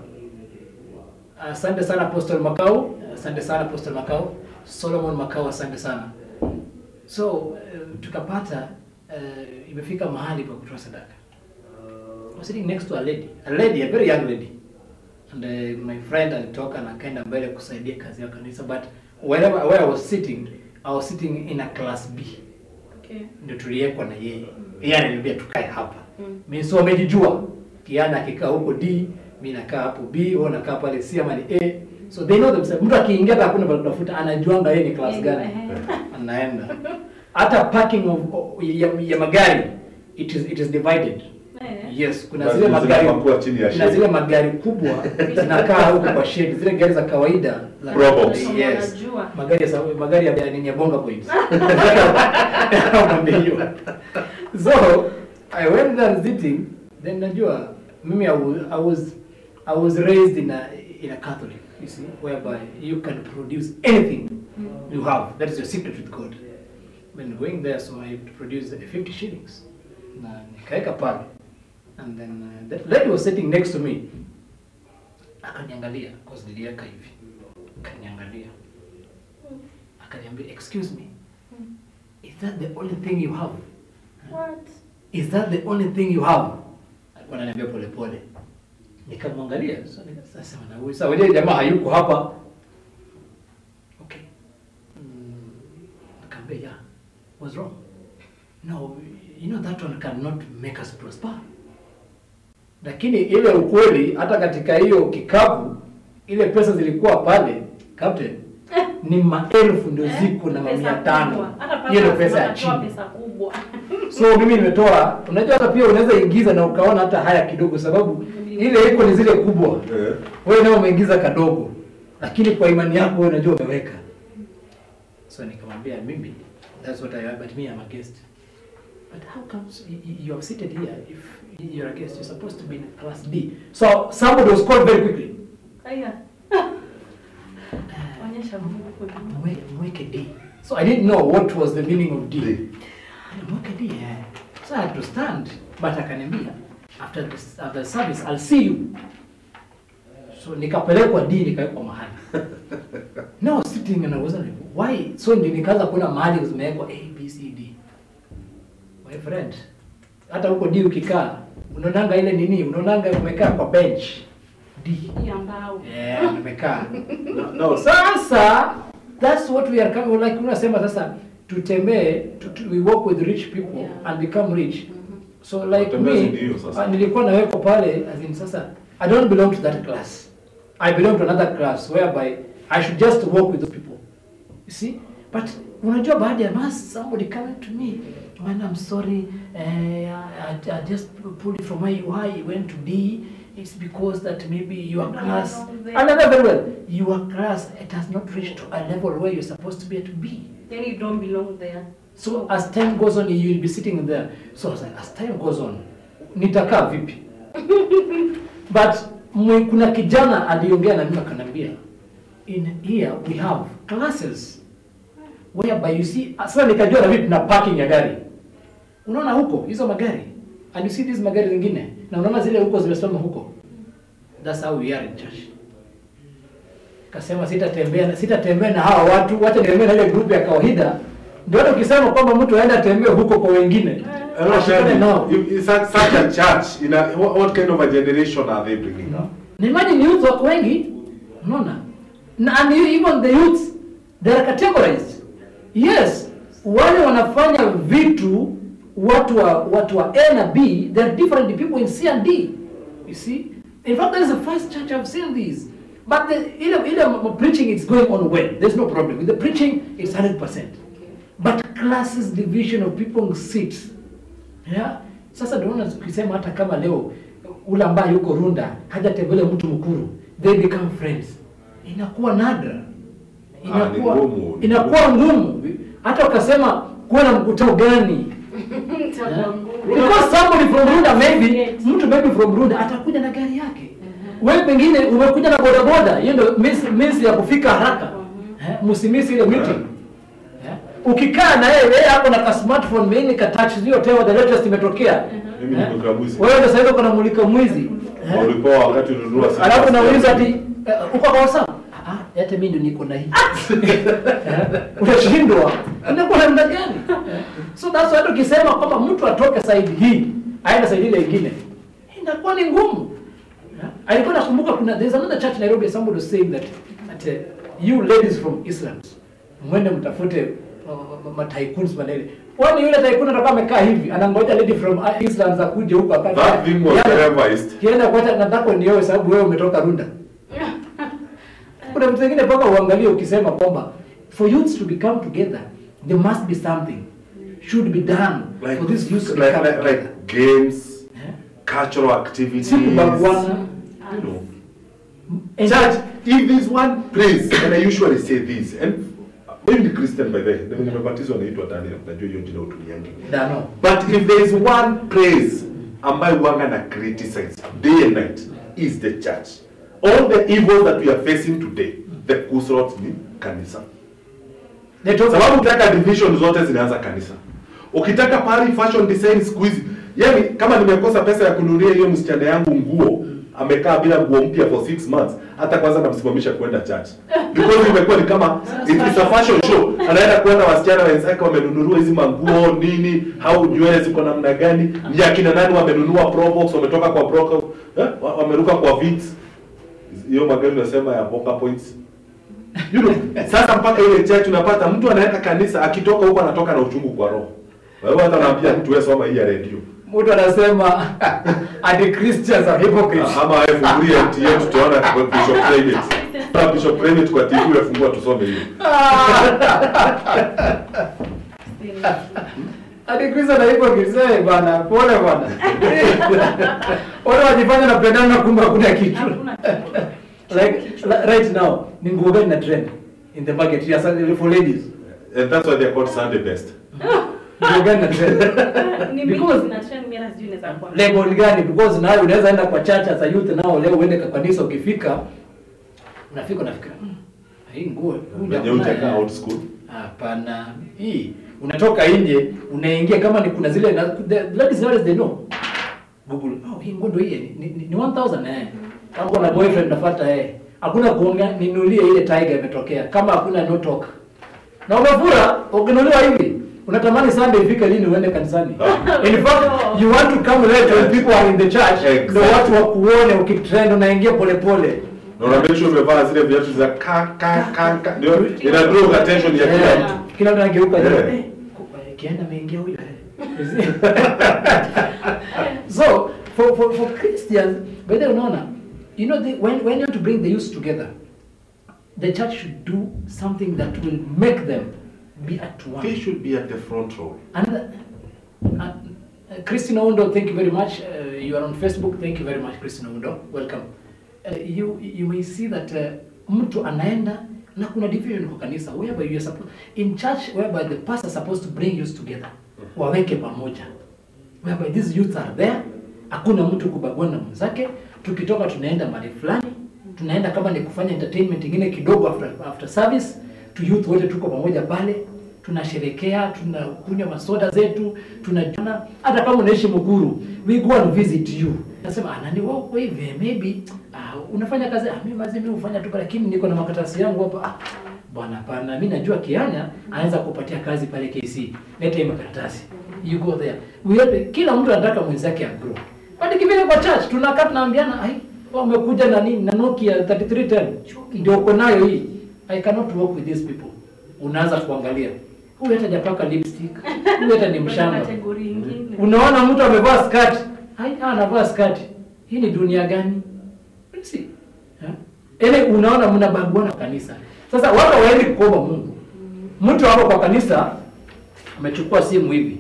asante sana Apostle Makau asante sana Apostle Makau Solomon Makau asante sana so uh, tukapata uh, imefika mahali pa kutoa sadaka I was sitting next to a lady a lady a very young lady and uh, my friend alitoka na akaenda mbele kusaidia kazi ya kanisa but wherever where I was sitting I was sitting in a class B Okay. ndio tuliwekwa na yeye yeye ananiambia tukae hapa Mm. mimi so amejijua kiana akikaa huko D mimi nakaa hapo B wewe unakaa pale C ama ni A so they know themselves mtu akiingia hata hakuna pa kutafuta anajuanga yeye ni class gani Eh, anaenda hata parking of, of, ya, ya magari it is it is divided eh. yes kuna Na zile zile magari zinakuwa chini ya kuna shade. zile magari kubwa zinakaa huko kwa shade zile gari za kawaida za Probox. yes Wanajua. magari ya sa- magari ya nini ya bonga points Mwambie hiyo so i went there and sitting then najua mimi I was, I was i was raised in a in a catholic you see whereby you can produce anything you have that is your secret with god when going there so i produced 50 shillings na nikaeka pale and then uh, that lady was sitting next to me akaniangalia cause niliweka hivi akaniangalia akaniambia excuse me is that the only thing you have What? is that the only thing you have alikuwa ananiambia pole pole nikamwangalia so nikasema na huyu sasa wewe jamaa hayuko hapa okay mm, nikamwambia yeah what's wrong no you know that one cannot make us prosper lakini ile ukweli hata katika hiyo kikapu ile pesa zilikuwa pale captain ni maelfu ndio ziko na Pesa mamia kubwa. tano Hata hiyo ndio papa pesa ya anatoa chini pesa kubwa. so mimi nimetoa unajua hata pia unaweza ingiza na ukaona hata haya kidogo sababu ile iko ni zile kubwa Eh. wewe nao umeingiza kadogo lakini kwa imani yako wewe unajua umeweka so nikamwambia mimi that's what I am but me I'm a guest But how comes you, you you are seated here if you're a guest? You're supposed to be in class D. So somebody was called very quickly. Aya. Onyesha Mungu kwa nyuma. Mweke, mweke D. So I didn't know what was the meaning of D. D. Mweke D, yeah. So I had to stand. But akaniambia, after the, after the service, I'll see you. So nikapelekwa D, nikawekwa mahali. No, sitting and I wasn't like, why? So ndi nikaanza kuona mahali zimewekwa A, B, C, D. My friend, hata huko D ukikaa, unaonanga ile nini, unaonanga umekaa kwa bench. D. Ya mbao. Yeah, nimekaa. No, no, Sasa that's what we are coming like unasema sasa tutembee tu, tu, we work with rich people Yeah. and become rich. So like Kutembea si me ndio sasa. uh, nilikuwa nawekwa pale as in sasa I don't belong to that class. I belong to another class whereby I should just work with those people. You see? But unajua baada ya mass somebody coming to me man I'm sorry uh, I, I just pulled it from why why went to D it's because that maybe your No, no, class no, they- and I know very well your class it has not reached to a level where you're supposed to be at B Yani you don't belong there. so as time goes on you will be sitting there so I was like as time goes on nitakaa vipi but mwe, kuna kijana aliongea na mimi akaniambia in here we have classes whereby you see sasa nikajua na vipi na parking ya gari unaona huko hizo magari and you see these magari zingine na unaona zile huko zimesimama huko that's how we are in church kasema sitatembea sitatembea na hawa watu wacha niambie na ile group ya kawaida ndio hata ukisema kwamba mtu aende atembee huko kwa wengine I don't ashikane tell nao you, if- such, such a church, in a, what, what kind of a generation are they bringing up? na imagine youth wako wengi unaona na and you- even the youths they are categorized yes wale wanafanya vitu watu wa watu wa A na B they are different people in C and D you see in fact that is the first church I've seen these but the ile ile m- preaching is going on well there's no problem with the preaching it's 100% but classes division of people seats yeah sasa ndio unaona ukisema hata kama leo ule ambaye yuko Runda hajatembelea mtu mkuru they become friends inakuwa nadra inakuwa ni ngumu. inakuwa ngumu hata ukasema kuwa na mkutano gani Itakuwa ngumu. because somebody from Runda maybe Yes. mtu maybe from Runda atakuja na gari yake wewe pengine umekuja na bodaboda hiyo ndio means, means ya kufika haraka eh, msimisi ile meeting eh, ukikaa na yeye yeye hapo na ka smartphone mimi ka touch hiyo teo the latest imetokea Mimi eh, nimekuwa mwizi. wewe ndio sasa hivi kuna mulika mwizi eh, Ulipoa wakati ununua simu. alafu nauliza ati eh, uko kwa WhatsApp ah ah, hata mimi ndio niko na hii Eh, unashindwa unakuwa namna gani Eh, so that's why tukisema kwamba mtu atoke side hii aende side ile nyingine inakuwa ni ngumu Eh, alikuwa nakumbuka kuna there's another church Nairobi somebody was saying that that uh, you ladies from Islam mwende mtafute uh, mataikuns manele kwani yule taikun atakuwa amekaa hivi anangoja lady from uh, Islam za kuja huko akae That thing was Yaani, revised. kienda kwacha nataka nioe sababu wewe umetoka Runda kuna vitu vingine mpaka uangalie ukisema kwamba for youths to become together there must be something should be done Like, for this youth to like, become like, together. like games, Eh? cultural activities. si kubaguana You know. And- Church, if there's one place, and I usually say this, and maybe the Christian by the way, ndio nimebatizwa naitwa Daniel, najua hiyo jina utumiangi. Dano. But if there is one place ambayo wanga na criticize day and night is the church. All the evil that we are facing today, the kusrot ni kanisa. They talk Sababu ukitaka division zote zinaanza kanisa. Ukitaka pari fashion design siku hizi, yani kama nimekosa pesa ya kununulia hiyo msichana yangu nguo, amekaa bila nguo mpya for six months, hata kwanza namsimamisha kwenda church. Because imekuwa ni kama it is a fashion show. Anaenda kuona wasichana wenzake wamenunuliwa hizi manguo nini, au nywele ziko namna gani, ni akina nani wamenunua Probox, wametoka kwa broker, eh, wa- wameruka kwa Vits. Hiyo magari unasema ya Boca Points. You know, sasa mpaka ile church unapata mtu anaenda kanisa akitoka huko anatoka na uchungu kwa roho. Wewe hata unaambia mtu wewe soma hii ya radio. mtu anasema ati Christians are hypocrites Ama wewe fungulie MTN tutaona kwa Bishop Clement. Kwa Bishop Clement kwa TV wewe fungua tusome hiyo. ati Christians are hypocrites eh bwana pole bwana wale wajifanya napendana kumbe hakuna kitu Hakuna kitu. like li- right now ni nguo gani na trend in the market yes for ladies And that's why they're called Sunday best. Nguo gani na trend? Ni mingi Because- zina trend mimi hata sijui naweza kwa. label gani because nayo unaweza enda kwa church as a youth nao leo uende kwa kanisa ukifika unafika unafikira "Hmm, hii nguo huyu Wenye jamaa utakaa naye." out school. hapana hii unatoka nje unaingia kama ni kuna zile na, the ladies nowadays they know google oh hii nguo ndio hii ni, ni, ni 1000 eh kama kuna boyfriend nafuata eh hakuna kuongea ninulie ile tiger imetokea kama hakuna no talk na umefura ukinuliwa hivi unatamani Sunday ifike lini uende kanisani in fact you want to come late when people are in the church Exactly. ndio watu wakuone ukitrend unaingia polepole Na una make sure umevaa zile viatu za ka ka ka ka. Ndio ina draw attention ya kila Yeah. mtu. kila mtu anageuka Yeah. yeah. kienda ameingia huyo eh. so for, for, for Christians by the way, unaona you know the, when, when you want to bring the youth together the church should do something that will make them be at one They should be at the front row. and uh, uh, Christine Oundo, thank you very much. Uh, you are on Facebook. Thank you very much, Christine Oundo. Welcome. Uh, you you may see that uh, mtu anaenda na kuna division kwa kanisa whereby you are supposed in church whereby the pastor is supposed to bring youth together waweke pamoja whereby these youths are there hakuna mtu kubagua na mwenzake tukitoka tunaenda mahali fulani tunaenda kama ni kufanya entertainment ingine kidogo after, after service tu youth wote tuko pamoja pale tunasherekea tunakunywa masoda zetu tunajana hata kama unaishi Mukuru we go and visit you nasema ah nani wao kwa hivi maybe ah, unafanya kazi ah mimi mazi mimi hufanya tu lakini niko na makaratasi yangu hapa ah bwana pana mimi najua Kianya anaweza kupatia kazi pale KC leta hii makaratasi you go there we have, kila mtu anataka mwenzake agrow but kivile kwa church tunakaa tunaambiana ai wao wamekuja na nini na Nokia 3310 ndio uko nayo hii I cannot work with these people unaanza kuangalia huyu hata japaka lipstick huyu hata ni mshamba Kategori nyingine. unaona mtu amevaa skati hai anavaa skati hii ni dunia gani si ile unaona mnabaguana kanisa sasa watu hawaendi kuomba Mungu mtu hapo kwa kanisa amechukua simu hivi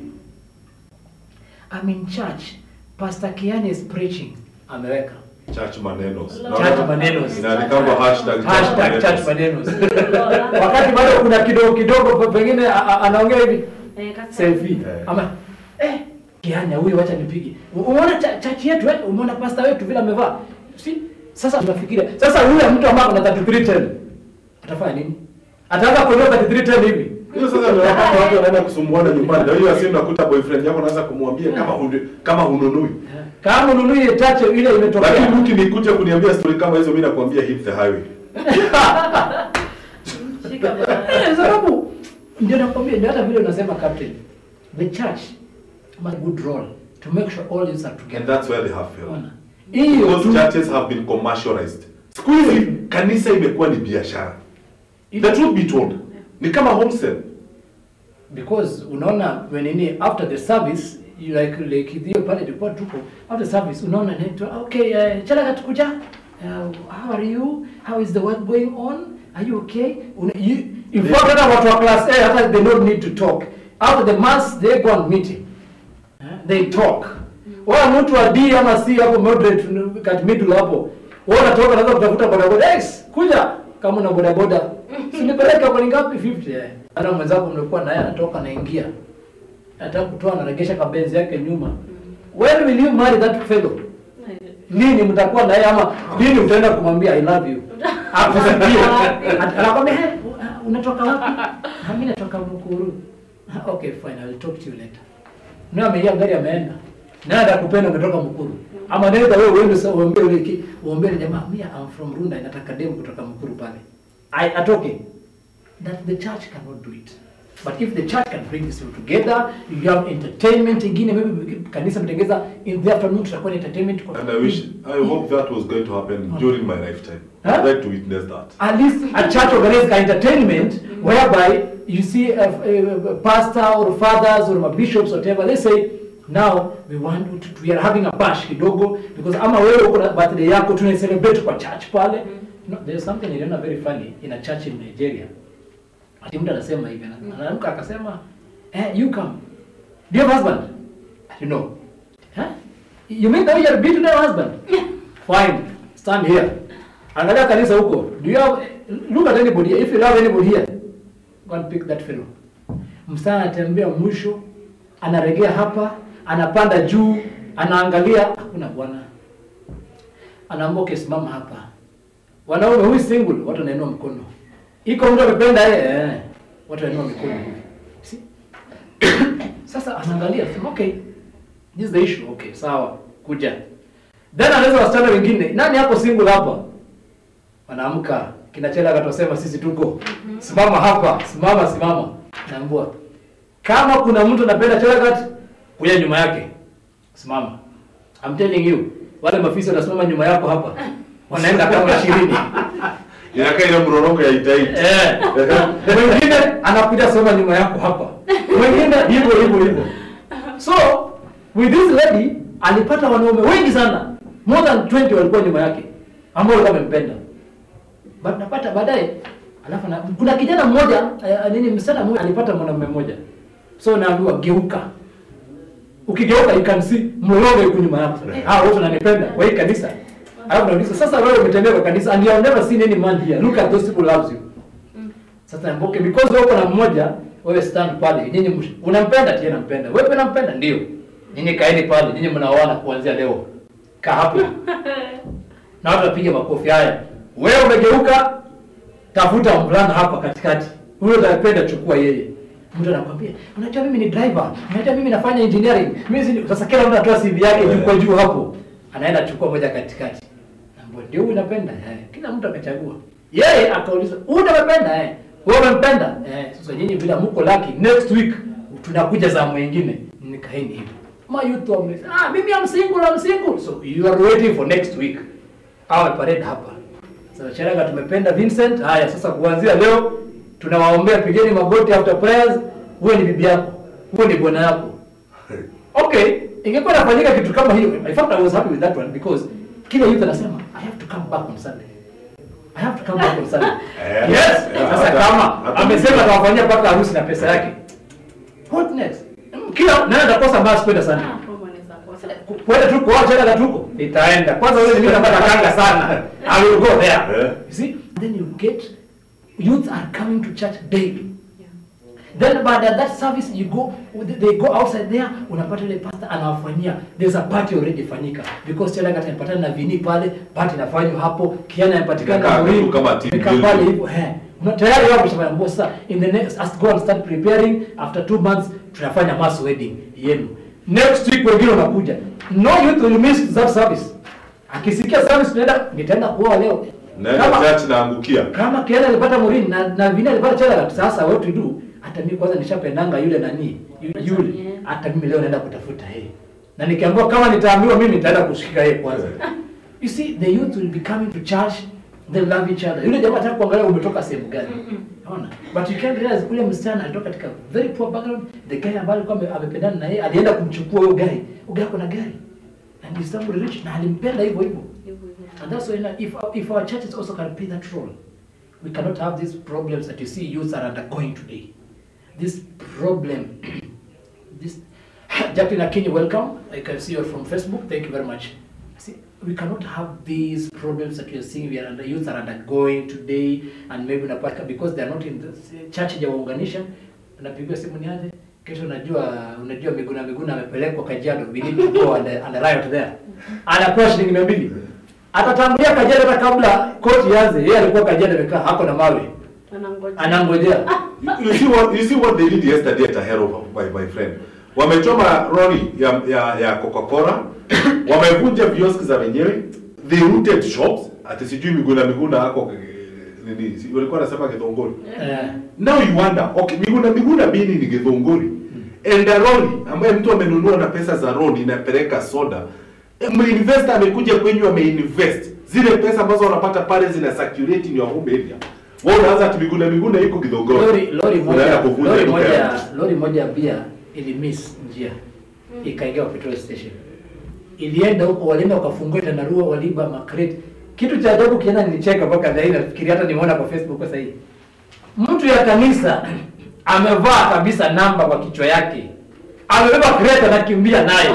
I'm in church Pastor Kiani is preaching ameweka Church manenos. Church manenos. Inaandikwa hashtag hashtag church manenos. manenos wakati bado kuna kidogo kidogo pengine a- a- anaongea hivi Eh, kasa- selfie Eh. ama eh kianya huyu wacha nipige U- umeona cha- chachi yetu eh umeona pasta wetu vile amevaa si sasa tunafikiria sasa huyu mtu ambaye ana 3310 atafanya nini ataanza kuondoa 3310 hivi Hiyo sasa ndio wakati watu wanaenda kusumbuana nyumbani. Ndio hiyo simu nakuta boyfriend yako anaanza kumwambia kama hunu, kama hununui. kama ununui ile chache ile imetokea Lakini ukinikuja kuniambia story kama hizo mimi nakwambia hit the highway. Shika bana. Eh, sababu ndio nakwambia ndio hata vile unasema captain the church must good role to make sure all youths are And together that's where they have failed. Unaona? hiyo Because tu churches have been commercialized. Siku hizi kanisa imekuwa ni biashara. The truth be told, ni kama wholesale. because unaona when nini after the service you like like hiyo pale ilikuwa tuko after service unaona naitwa okay uh, chala katukuja uh, how are you how is the work going on are you okay Una, you, in fact hata watu wa class A hata they don't need to talk after the mass they go on meeting uh, they talk wao mtu wa D ama C hapo moderate kat middle hapo wao unatoka naanza kutafuta bodaboda yes kuja kama una bodaboda sinipeleka kwa ni ngapi 50 eh hata mwenzako mlikuwa naye anatoka anaingia anataka kutoa anaregesha kabenzi yake nyuma when will you marry that fellow lini mtakuwa naye ama lini utaenda kumwambia i love you akusikie anakwambia "Hey, uh, unatoka wapi "Ah, mimi natoka Mukuru "Ah, okay fine i will talk to you later na ameingia gari ameenda naye atakupenda umetoka Mukuru ama naweza wewe uende sasa uombe yule ki- uombe yule jamaa mimi I'm from Runda nataka demu kutoka Mukuru pale I atoke that the church cannot do it but if the church can bring this people together you have entertainment ingine maybe kanisa mtengeza in the afternoon tutakuwa na entertainment kwa And I wish, I hope that was going to happen during my lifetime. Huh? I'd like to witness that. at least a church organized entertainment whereby you see a, a, a pastor or fathers or bishops whatever they say now we want to, we are having a bash kidogo because ama wewe uko na birthday yako tuna celebrate kwa church pale no, there's something niliona very funny in a church in Nigeria ati mtu anasema hivi ana- anaamka akasema eh you come do you have husband I don't know huh? you mean that you are beating your husband fine stand here angalia kanisa huko do you have look at anybody here. if you have anybody here go and pick that fellow msana anatembea mwisho anaregea hapa, anapanda juu, anaangalia, hakuna bwana. Anaambia okay, simama hapa. Wanaume huyu single, watu wanainua mkono. Iko mtu amependa yeye, eh, watu wanainua mikono hivi. Si? Sasa anaangalia, sema okay, this is the issue. Okay, sawa, kuja. Then anaweza wasichana wengine, nani hapo single hapa? Wanaamka, kinachela akatosema sisi tuko. Simama hapa, simama simama. Naambua. Kama kuna mtu anapenda Chelagat, kuja nyuma yake. Simama. I'm telling you, wale mafisi wanasimama nyuma yako hapa. Wanaenda kama 20. Inakaa ile mrorongo ya itaiti. Eh. Mwingine anakuja soma nyuma yako hapa. Mwingine hivyo hivyo hivyo. So, with this lady alipata wanaume wengi sana. More than 20 walikuwa nyuma yake ambao walikuwa wamempenda. But napata baadaye alafu na, kuna kijana mmoja eh, nini msichana mmoja alipata mwanamume mmoja. So naambiwa geuka. Ukigeuka you can see mlolongo yuko nyuma yako. Ah, wote wananipenda kwa hii kanisa. Alafu nauliza sasa wewe umetembea kwa kanisa and you have never seen any man here. Look at those people loves you. Sasa mboke because wewe uko na mmoja, wewe stand pale. Nyinyi msh- unampenda tena nampenda. Wewe pia unampenda ndio. Nyinyi kaeni pale. Nyinyi mnaoana kuanzia leo. Kaa hapo. Na watu wapige makofi haya. Wewe umegeuka tafuta mvulana hapa katikati. Huyo unapenda chukua yeye. Mtu anakwambia, "Unajua mimi ni driver. Unajua mimi nafanya engineering." Mimi si sasa kila mtu anatoa CV yake juu kwa juu hapo. Anaenda chukua moja katikati. Naambia, "Ndio huyu unapenda." Eh, kila mtu akachagua. Yeye akauliza, "Huyu unapenda?" Eh. Wewe unampenda? Eh, sasa nyinyi bila mko lucky next week tunakuja za mwingine. Nikaeni hivyo. Ma youth wame, "Ah, mimi am single, am single." So you are waiting for next week. Awe parade hapa. Sasa Charaga tumependa Vincent. Haya sasa kuanzia leo tunawaombea pigeni magoti after prayers. Huyo ni bibi yako. Huyo ni bwana yako. Okay, ingekuwa inafanyika kitu kama hiyo. In fact I was happy with that one because kila youth anasema I have to come back on Sunday. I have to come back on Sunday. Eh, yes. eh, Sasa hata- kama hata- amesema atawafanyia mpaka harusi na pesa yake. What next? Kila nani atakosa basi kwenda Sunday? Ah, Roma anaweza kosa. kwenda tu kuoa tena tuko nitaenda kwanza wewe mimi napata kanga sana i will go there Yeah. you see then you get youth are coming to church daily Yeah. then baada ya that service you go they go outside there unapata ile pastor anawafanyia there's a party already fanyika because tena kati anapatana na vini pale party inafanywa hapo kiana inapatikana Inakaa Muhimu, kitu kama team imekaa building. pale hivyo eh Una- tayari wao wameshamaliza mbona sasa in the next as go and start preparing after two months tunafanya mass wedding yenu next week wengine wanakuja no youth will miss that service akisikia service tunaenda nitaenda kuoa leo Naenda Kama- church naangukia. kama Kiana alipata Murini na na Vini alipata Chela sasa what to do hata mimi kwanza nishapendanga yule nani yu- yule Yeah. hata mimi leo naenda kutafuta yeye na nikiambiwa kama nitaambiwa mimi nitaenda kushika yeye kwanza you see the youth will be coming to church they love each other yule jamaa anataka kuangalia umetoka sehemu gani unaona but you can't realize ule msichana alitoka katika very poor background the guy ambaye alikuwa ame- amependana na yeye alienda kumchukua huyo gari huyo gari ako na gari and he's somebody rich na alimpenda hivyo hivyo Hivyo hivyo. And that's why if, if our churches also can play that role, we cannot have these problems that you see youths are undergoing today. This problem, this Jacqueline Akinyi, welcome. I can see you're from Facebook. Thank you very much. See, we cannot have these problems that we are seeing we are under, youths are undergoing today and maybe unapata because they are not in the church hajawaunganisha unapigiwa simu ni aje kesho unajua unajua Miguna Miguna amepelekwa Kajiado we need to go and, and riot there anapewa shilingi mia mbili atatangulia Kajiado hata kabla koti ianze yeye alikuwa Kajiado amekaa hako na mawe Anangoja. anangojea You see what you see what they did yesterday at Ahero by my friend. Wamechoma lori ya ya, ya Coca-Cola. Wamevunja vioski za wenyewe. They looted shops. Ati sijui Miguna Miguna hako eh, nini? si- Walikuwa wanasema Githongori. eh, Now you wonder, okay, Miguna Miguna bini ni Githongori. And a lori ambaye mtu amenunua na pesa za loan inapeleka soda. Eh, Investor amekuja kwenyu ameinvest. Zile pesa ambazo wanapata pale zina circulate in your home area. Wewe unaanza ati Miguna Miguna iko Githongori. lori lori Unaenda moja kuvunja lori duka ya moja mtu. lori moja ya bia ilimiss njia ikaingia kwa petrol station ilienda huko walienda wakafungua tandarua waliba makreti kitu cha ajabu kienda nilicheka mpaka dhahiri nafikiri hata nimeona kwa facebook sasa hivi mtu ya kanisa amevaa kabisa namba kwa kichwa yake amebeba kreti anakimbia nayo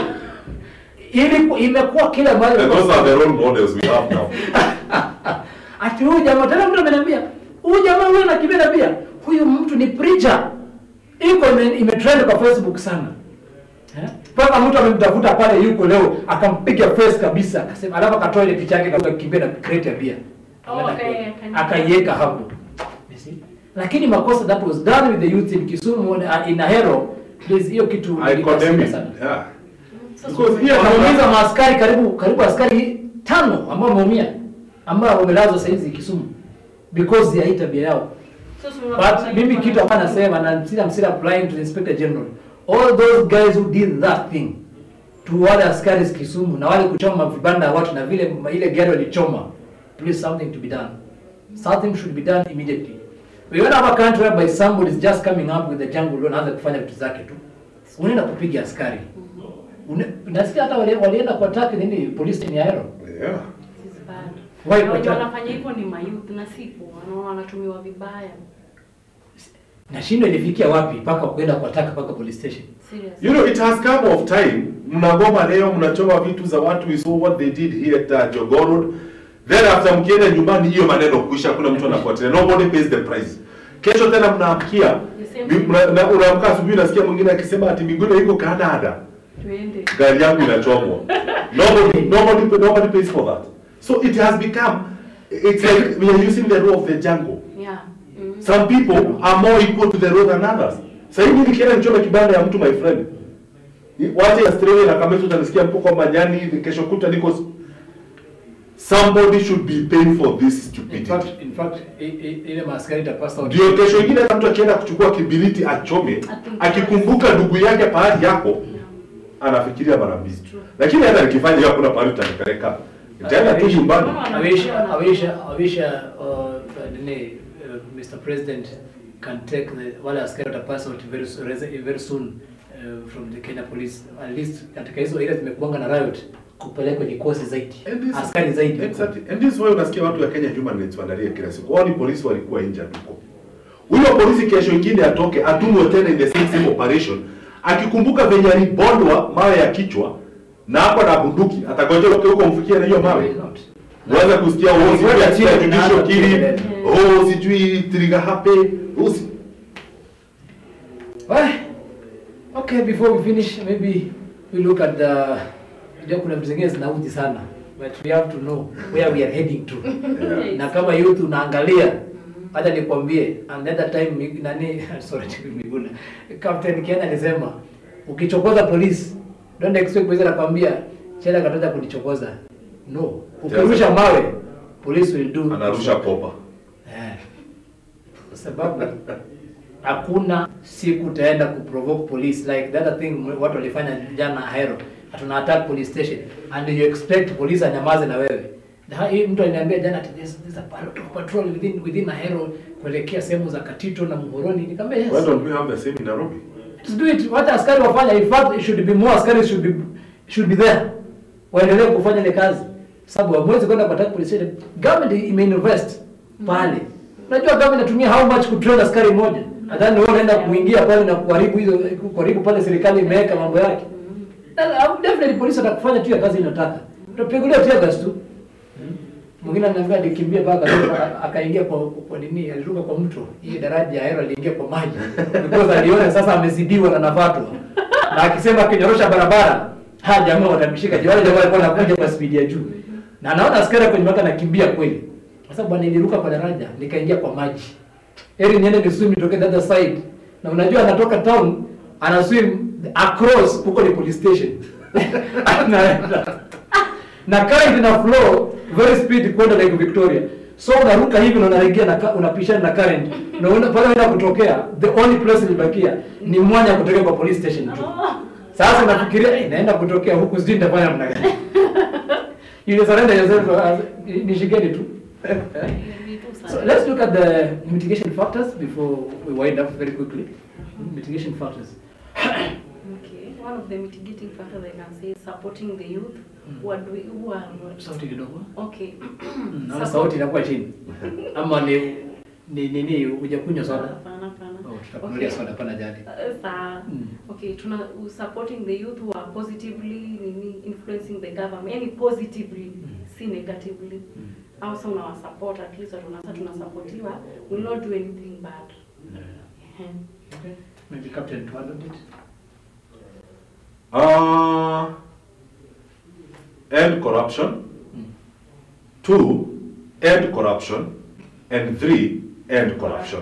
ili imekuwa kila mahali And those are the role models we have now. ati huyu jamaa tena mtu ameniambia huyu jamaa huyu anakimbia na bia huyu mtu ni preacher iko ime- imetrend kwa facebook sana Eh? Mpaka mtu amemtafuta pale yuko leo akampiga face kabisa akasema alafu akatoa ile picha yake akakimbia na crate ya bia. Oh, okay, akani- Akaiweka hapo. You see? Lakini makosa that was done with the youth in Kisumu uh, in Ahero please hiyo kitu I condemn it. sana. Yeah. So, Because here Wameumiza maaskari karibu karibu askari tano ambao wameumia ambao wamelazwa sasa hizi Kisumu because ya hii tabia yao. so, so unapata But mimi yuko kitu na- hapa nasema na I'm still, I'm still applying to the Inspector General. All those guys who did that thing to wale askari Kisumu na wale kuchoma vibanda ya watu na vile ma- ile gari walichoma, please something to be done. Something should be done immediately. We don't have a country whereby somebody is just coming up with the jungle law anaanza kufanya vitu zake tu. Unaenda kupiga askari. Une- Nasikia hata wali- walienda kwa attack nini police station ya Ahero. Yeah. This is bad. Why Na kwa wenye cha- wanafanya hivyo ni mayouth na sipo wanaona wanatumiwa vibaya. Na shindo ilifikia wapi mpaka kwenda kwa attack mpaka police station. Serious. You know, it has come of time. Mnagoma leo, mnachoma vitu za watu. We saw what they did here at uh, Jogoo Road. Then after mkienda nyumbani, hiyo maneno kuisha, hakuna mtu anafuatilia. Nobody pays the price. Kesho tena mnaamkia, The same mi- thing. mna- na- unaamka asubuhi, nasikia mwingine akisema ati Miguna iko Canada, Tuende. gari yangu inachomwa. Nobody, nobody, nobody pays for that. So it has become, it's like we are using the law of the jungle. Yeah. Mm. Some people are more equal to the law than others. Sasa hivi nikienda nichome kibanda ya mtu my friend. Waje Australia na Kameto utanisikia mpo kwa manyani kesho kuta niko somebody should be paying for this In stupidity. fact, in fact i- i- ile maaskari itapasa Ndio kesho ingine hata mtu akienda kuchukua kibiliti achome, akikumbuka ndugu yake pahali yako anafikiria mara mbili. Lakini hata nikifanya hiyo hakuna pahali utanipeleka. Nitaenda tu nyumbani. I wish, I wish, I wish, uh, uh, nini, uh, Mr. President can take the, wale askari watapasa out very, so- rese- very soon uh, from the Kenya Police. At least katika hizo area zimekuanga na riot kupelekwa kikosi zaidi, And this- askari zaidi. Exactly. And this is why unasikia watu wa Kenya human rights wanalia kila siku. Wao ni polisi walikuwa nje huko. Huyo polisi kesho ingine atoke atumwe tena in the same same operation. Akikumbuka venye alibondwa mawe ya kichwa na hapo na bunduki atakoje huko huko mfikie na hiyo mawe. Will not. Uanze kusikia oh sijui Ngoja ati chini, judicial naanza killing, kelele. oh sijui trigger happy, oh si Well, okay, before we finish, maybe we look at the, unajua kuna vitu zingine zinauji sana, but we have to know where we are heading to. Yeah. na kama youth unaangalia hata nikwambie another time mi- nani sorry Miguna Captain Kenya alisema ukichokoza polisi don't expect polisi anakwambia chela kataja kunichokoza no ukirusha mawe police will do anarusha kopa. Eh. kwa sababu hakuna siku utaenda kuprovoke police like the other thing watu walifanya jana Ahero hatuna attack police station and you expect police anyamaze na wewe na hii mtu aliniambia jana ati there's, there's a lot of patrol within within Ahero kuelekea sehemu za Katito na Muhoroni nikamwambia Why yes don't we have the same in Nairobi? let's do it wacha askari wafanya in fact it should be more askari should be should be there waendelee kufanya ile kazi sababu hamwezi kwenda kwa attack police station government imeinvest pale unajua government inatumia how much kutrain askari mmoja nadhani wewe unaenda kuingia pale na kuharibu hizo kuharibu pale serikali imeweka mambo yake Na- na definitely polisi atakufanya tu ya kazi inataka utapigulia tear gas tu mwingine ananiambia alikimbia mpaka akatoka- akaingia kwa kwa nini aliruka kwa mto hii daraja ya Ahero aliingia kwa maji because aliona sasa amezidiwa na nafatwa na akisema akinyorosha barabara ha jamaa watamshika wale jamaa walikuwa wanakuja kwa speed ya juu na anaona askari kwenye maka anakimbia kweli sasa bwana niliruka kwa daraja nikaingia kwa maji eri niende ni swim nitoke the other side na unajua anatoka town ana swim across huko ni police station anaenda na current ina flow very speed kwenda Lake Victoria so unaruka hivi na unaregea na ka- unapishana na current na una, pale unaenda kutokea the only place ilibakia ni mwanya kutokea kwa police station tu sasa unafikiria eh, naenda kutokea huku sijui nitafanya namna gani ile surrender yourself as nishikeni tu So let's look at the mitigation factors before we wind up very quickly. Mitigation factors. Okay, one of the mitigating factors I can say is supporting the youth who are doing who are Sauti kidogo. okay. Naona Support- sauti inakuwa chini. Ama ni ni nini hujakunywa soda? Hapana, hapana. Oh, tutakunulia Okay. soda pana jali. Uh, saa Mm. okay tuna supporting the youth who are positively nini influencing the government yani positively si negatively au sasa unawasupport at least watu nasa tunasupportiwa will not do anything bad Ehe. Okay. Maybe Captain to add on it. Uh, end corruption. Two, end corruption. And three, end corruption.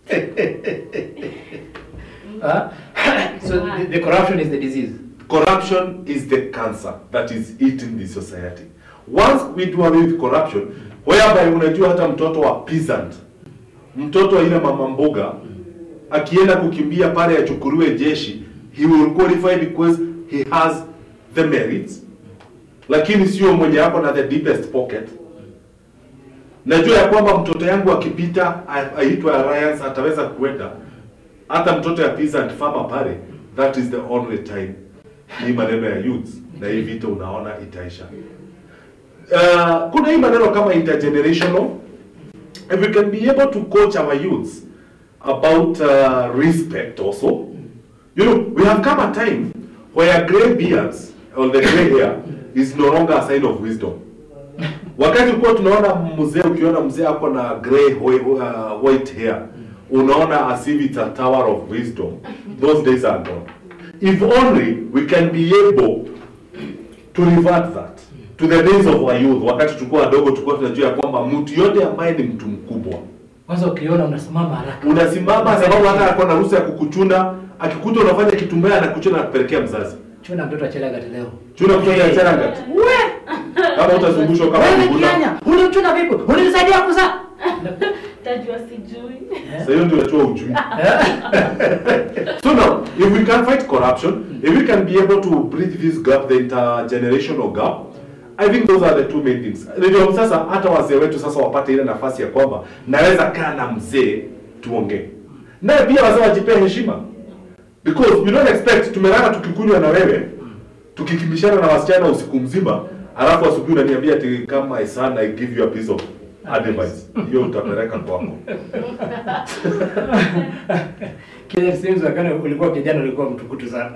Uh, so the, the corruption is the disease. Corruption is the cancer that is eating the society. Once we do away with corruption, whereby unajua hata mtoto wa peasant, mtoto wa ile mama mboga akienda kukimbia pale achukuliwe jeshi, he will qualify because he has the merits, lakini sio mwenye hapo na the deepest pocket. Najua ya kwamba mtoto yangu akipita a- aitwa Alliance ataweza kuenda hata mtoto ya peasant farmer pale, that is the only time hii maneno ya youths na hii vita unaona itaisha. Uh, kuna hii maneno kama intergenerational if we can be able to coach our youths about uh, respect also you know we have come a time where gray beards or the gray hair is no longer a sign of wisdom wakati kuwa tunaona mzee ukiona mzee ako na gray whi- uh, white hair unaona as if it's a tower of wisdom those days are gone if only we can be able to revert that to the days of our youth wakati tulikuwa wadogo tulikuwa tunajua ya kwamba mtu yote ambaye ni mtu mkubwa Kwanza ukiona unasimama haraka. unasimama sababu hata ako na ruhusa ya kukuchuna akikuta unafanya kitu mbaya anakuchuna na kupelekea mzazi Chuna mtoto achela gati leo. chuna mtoto ya Chelagat kama utazungushwa kama Wewe kuguna kianya, ulimchuna vipi? Ulimsaidia kuzaa? Tajua sijui. sasa hiyo ndio inatoa ujui so now if we can fight corruption if we can be able to bridge this gap the intergenerational gap I think those are the two main things. Ndio sasa hata wazee wetu sasa wapate ile nafasi ya kwamba naweza kaa na mzee tuongee. Naye pia wazee wajipee heshima. Because you don't expect tumelala tukikunywa na wewe tukikimbishana na wasichana usiku mzima alafu asubuhi unaniambia ati kama my son I give you a piece of advice. Hiyo utapeleka kwako. Kile sehemu wakati ulikuwa kijana ulikuwa mtukutu sana.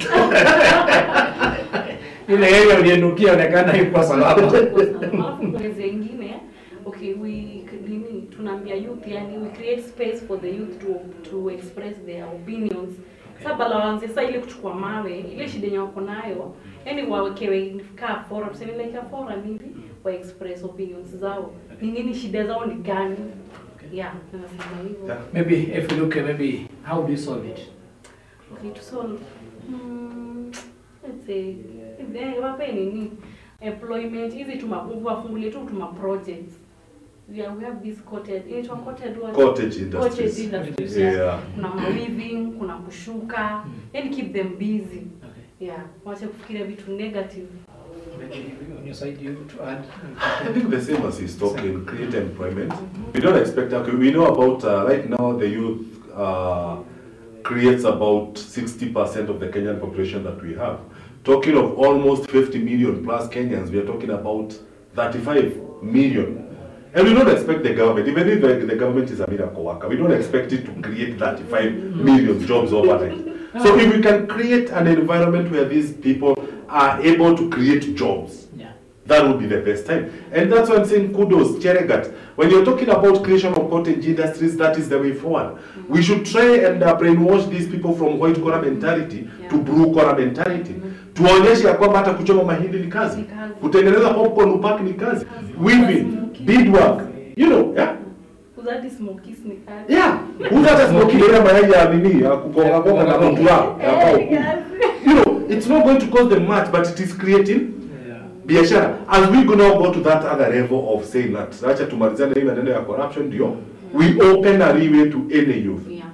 Ile yeye ulienukia onekana yuko salama. Alafu kuna zingine okay we nini tunaambia youth yani we create space for the youth to to express their opinions sasa bala waanze sasa ile kuchukua mawe ile shida yenye wako nayo yani wawekewe kaa forum tuseme like a forum hivi wa express opinions zao ni nini shida zao ni gani yeah tunasema hivyo Yeah. Maybe if we look at maybe how do you solve it? Okay, to solve. Hmm, let's say, eh, wape nini? Employment, hizi tumabuvu wafungulie tu tuma projects. Yeah, we have this cottage. Inaitwa cottage what? Cottage industries. Cottage industries. Yeah. Yeah. Kuna ma-weaving, kuna kushuka. Yani keep them busy. Okay. Yeah, wache kufikiria vitu negative. Maybe on your side you to add. I think the same as he's talking, create employment. We don't expect, okay, we know about, uh, right now, the youth uh, creates about 60% of the Kenyan population that we have. Talking of almost 50 million plus Kenyans, we are talking about 35 million. And we don't expect the government, even if the, the government is a miracle worker, we don't expect it to create 35 million jobs overnight. So if we can create an environment where these people are able to create jobs, Yeah. that would be the best time. And that's why I'm saying kudos, Cheregat. When you're talking about creation of cottage industries, that is the way forward. We should try and uh, brainwash these people from white collar mentality to Yeah. blue collar mentality. Tuwaonyeshe ya kwamba hata kuchoma mahindi ni kazi, Ni kazi. kutengeneza popcorn upack ni kazi, Kazi. weaving, Kazi. beadwork, you know, yeah. Uzadi smokies ni kazi. Yeah, uza hata smoki ile mayai ya nini ya kugonga gonga na mtu wao ya bao. Eh, kazi. You know, it's not going to cost them much, but it is creating Yeah. biashara as we go now go to that other level of saying that acha tumalizane hii maneno ya corruption ndio we open a leeway to any youth Yeah.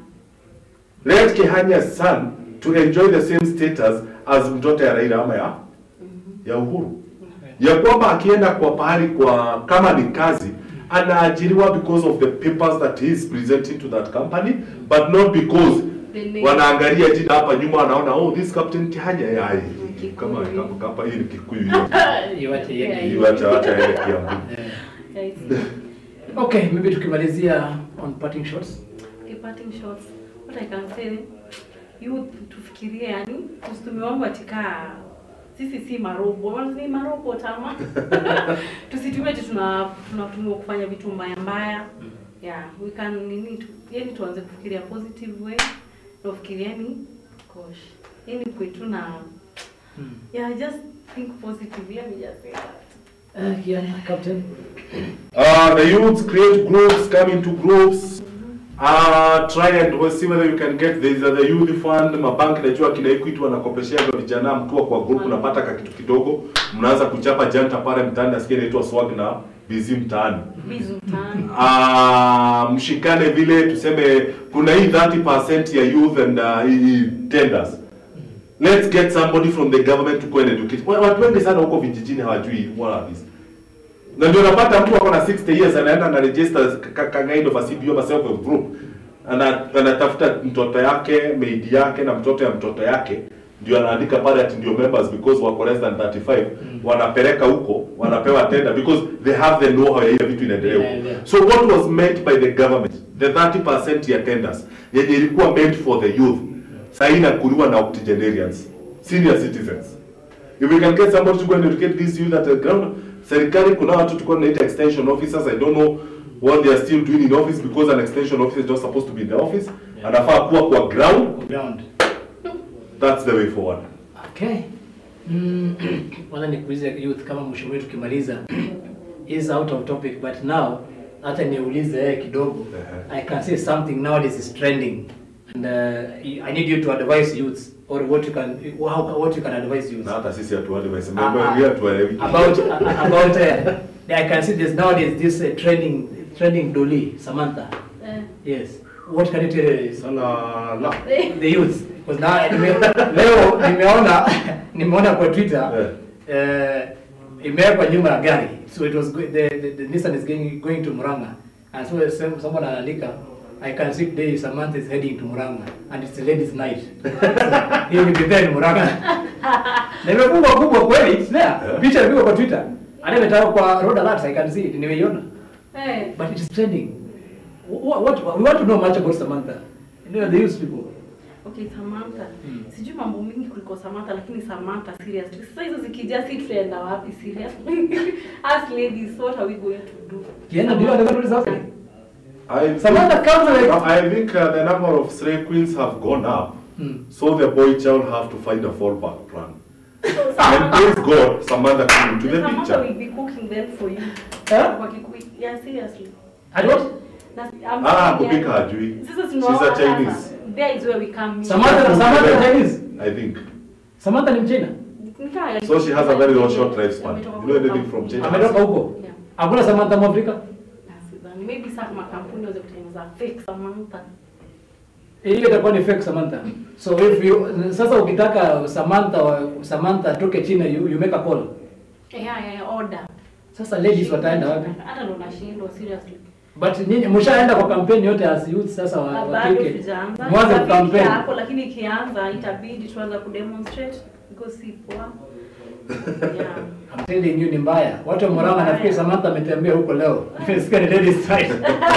let Kehanya's son to enjoy the same status as mtoto ya Raila ama ya ya Uhuru ya kwamba akienda kwa pahali kwa kama ni kazi anaajiriwa because of the papers that he is presenting to that company but not because The name. wanaangalia jina hapa nyuma wanaona oh this captain Kihanya ya Kikuyu. kama kama kama hii ni Kikuyu hiyo Iwache Yeah. yeye. hiyo acha acha aende Kiambu Yeah. Yeah, it's- Okay, maybe tukimalizia on parting shots. Okay, parting shots. What I can say, youth tufikirie yani, tusitume wangu atika sisi si marobo, Wana ni marobo tama. Tusitumie ati tuna tunatumiwa kufanya vitu mbaya mbaya. Yeah, we can nini tu, yani tuanze kufikiria positive way. Na kufikiria ni gosh. Yani kwetu na Yeah, I just think positively. Let me just say that. Uh, yeah, Captain. Uh, the youths create groups, come into groups. Uh, try and we'll see whether you can get this uh, the youth fund. Mabanki najua kina Equity wanakopesheaga vijana, mkiwa kwa group unapata ka kitu kidogo, mnaanza kuchapa janta pale mtaani, nasikia inaitwa swag na busy mtaani. Bizu mtaani. uh, mshikane vile tuseme kuna hii 30% ya youth and uh, hii tenders let's get somebody from the government to go and educate Wa- watu wengi sana huko vijijini hawajui what are these na ndio unapata mtu ako na 60 years anaenda na register ka- ka- kind of a CBO ama self help group ana anatafuta mtoto yake maid yake na mtoto ya mtoto yake ndio anaandika pale ati ndio members because wako less than 35 wanapeleka huko wanapewa tender because they have the know how ya ile vitu inaendelea huko Yeah, yeah. so what was meant by the government the 30% ya tenders yenye ilikuwa meant for the youth sasa inakuliwa na octogenarians senior citizens if we can get somebody to go and educate these youth at the ground serikali kuna watu tulikuwa tunaita extension officers i don't know what they are still doing in office because an extension officer is not supposed to be in the office Yeah. anafaa kuwa kwa ground Ground. that's the way forward Okay. Mm, Kwanza nikuulize youth kama mwisho wetu tukimaliza is out of topic but now hata niulize yeye kidogo Ehe. I can say something nowadays is trending and uh, I need you to advise youths or what you can how, what you can advise youths na hata sisi hatuwali Ah, wasemembe ah. we hatuelewi about uh, about uh, I can see this nowadays this uh, trending trending dolly Samantha Eh. yes what can you tell us Sala la Eh. the youth because now nime, leo nimeona nimeona kwa Twitter eh imewekwa nyuma ya gari so it was go- the, the, the Nissan is going, going to Murang'a and so some, someone anaandika I can see today Samantha is heading to Murang'a and it's a ladies night he will be there in Murang'a na imefungwa kubwa kweli it's there Yeah. picha imepigwa kwa Twitter hata imetawwa kwa road alert I can see it nimeiona Eh. but it is trending what, what we want to know much about Samantha you know the youth people Okay, Samantha. Mm. Sijui mambo mingi kuliko Samantha lakini Samantha seriously. Sasa hizo zikija si tutaenda wapi serious? As ladies, what are we going to do? Kienda ndio anataka tuulize sasa I Samantha comes like No, I think uh, the number of stray queens have gone up, Hmm. so the boy child have to find a fallback plan. and praise God, Samantha came into the Samantha picture. will be cooking then for you. Eh? Kwa Kikuyu. Yeah, seriously. At what? Na, I'm Ah, saying, kupika yeah. hajui. Sasa She's tunaona a Chinese. sasa. There is where we come in. Samantha Samantha ni Chinese I think. Samantha ni Mchina Nikaa- So she has a very short lifespan. Ametoka You know anything kwa- from China? ametoka huko Yeah. hakuna Samantha Mwafrika Sidhani. Maybe sasa makampuni waweze kutengeneza fake Samantha. ile itakuwa ni fake Samantha so if you sasa ukitaka Samantha Samantha toke China you, you make a call Yeah, yeah, yeah, order. sasa ladies wataenda wapi Hata ndo nashindwa seriously. but nyinyi mshaenda kwa kampeni yote as youth sasa wa, Na wa bado kike sijaanza. mwanze Nitafikia kampeni hapo lakini ikianza itabidi tuanze kudemonstrate because si poa. Yeah. I'm telling you ni mbaya watu wa Murang'a Mbaya. nafikiri Samantha ametembea huko leo nimesikia ni ladies night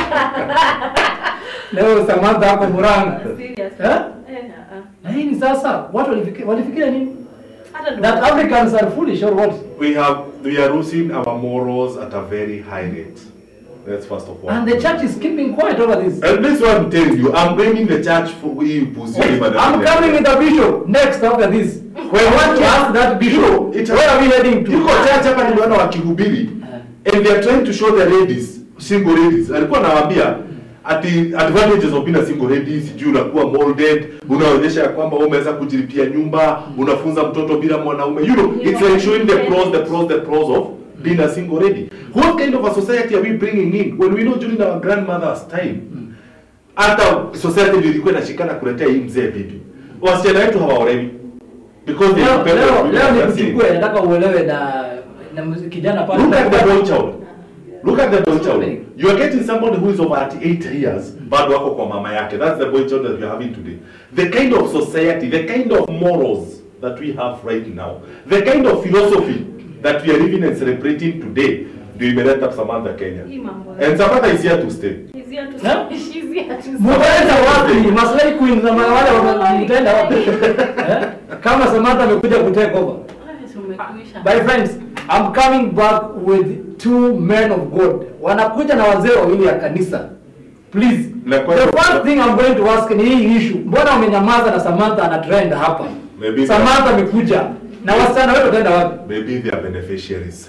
leo Samantha hapo Murang'a Seriously. Eh? Eh, ah, ah. na hii ni sasa watu walifikiria walifikiria nini Hata ndo- that Africans are foolish or what We have we are losing our morals at a very high rate. That's first of all. and the church is keeping quiet over this And this one I'm telling you, I'm blaming the church for we pussy. I'm coming with a bishop next after this. We want to ask that bishop, It- where are we heading to? Iko church hapa niliona wakihubiri and they are trying to show the ladies, single ladies. Alikuwa anawaambia ati advantages of being a single lady, sijui unakuwa molded, unaonyesha ya kwamba wewe umeweza kujilipia nyumba, unafunza mtoto bila mwanaume. You know, it's like showing the pros, the pros, the pros of being a single lady. What kind of a society are we bringing in when we know during our grandmother's time hata society ndio ilikuwa inashikana kuletea hii mzee bibi. Wasichana wetu hawaolewi because they Leo depend on leo women leo as a nikuchukue, nataka uelewe na na mz- kijana pale. Look at the boy child. Look at the boy What's child. happening? You are getting somebody who is over at 8 years, bado wako kwa mama yake. That's the boy child that we are having today. The kind of society, the kind of morals that we have right now, the kind of philosophy that we are living and celebrating today, ndio imeleta Samantha Kenya. Hii mambo. And Samantha is here to stay. She's here to Huh? She's here to Mtaenda wapi? Maslahi queen na wale wame- mtaenda wapi? Eh? Kama Samantha amekuja kutake over. Tumekuisha. My friends, I'm coming back with two men of God. Wanakuja na wazee wawili ya kanisa. Please. Na kwa- The first thing I'm going to ask ni hii issue. Mbona umenyamaza na Samantha ana trend hapa? Maybe- Samantha amekuja. na wasichana wetu wataenda wapi maybe they are beneficiaries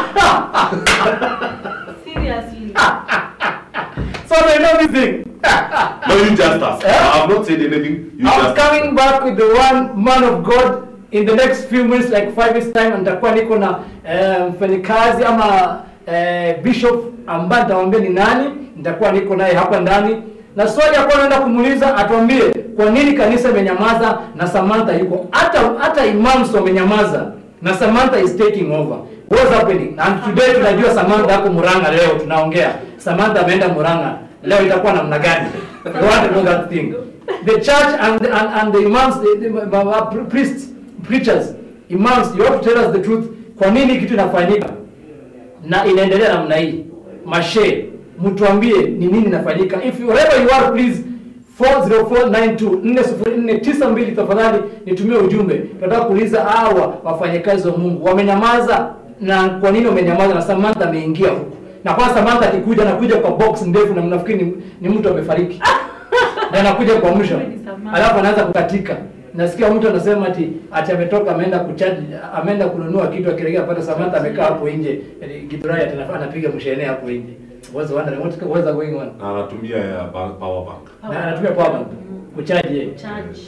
Seriously. so they know this thing no you just ask Eh? i have not said anything you I'm just coming back with the one man of God in the next few minutes like five weeks time nitakuwa niko na eh, mfanyikazi ama eh, bishop ambaye nitamwambia ni nani nitakuwa niko naye hapa ndani na swali ya kwanza naenda kumuuliza atuambie kwa nini kanisa imenyamaza na Samantha yuko hata hata imams wamenyamaza na Samantha is taking over what's happening and today tunajua Samantha hapo Murang'a leo tunaongea Samantha ameenda Murang'a leo itakuwa namna gani we want to know that thing the church and and, and the imams the, the, the, the priests preachers imams you have to tell us the truth kwa nini kitu inafanyika na inaendelea namna hii mashe mtuambie ni nini inafanyika if you, wherever you are please 40492 tafadhali nitumie ujumbe tunataka kuuliza hawa wafanyakazi wa Mungu wamenyamaza na kwa nini wamenyamaza na Samantha ameingia huku na kwa Samantha akikuja anakuja kwa box ndefu na mnafikiri ni, ni mtu amefariki na anakuja kwa mwisho Kweli Samantha. alafu anaanza kukatika nasikia mtu anasema ati ati ametoka ameenda kuchaji ameenda kununua kitu akiregea pale Samantha amekaa hapo nje eh, Githurai ati anafanya anapiga mshene hapo nje what's wondering what what's going on na anatumia ya ba- power bank na anatumia power bank kuchaji yeye Charge.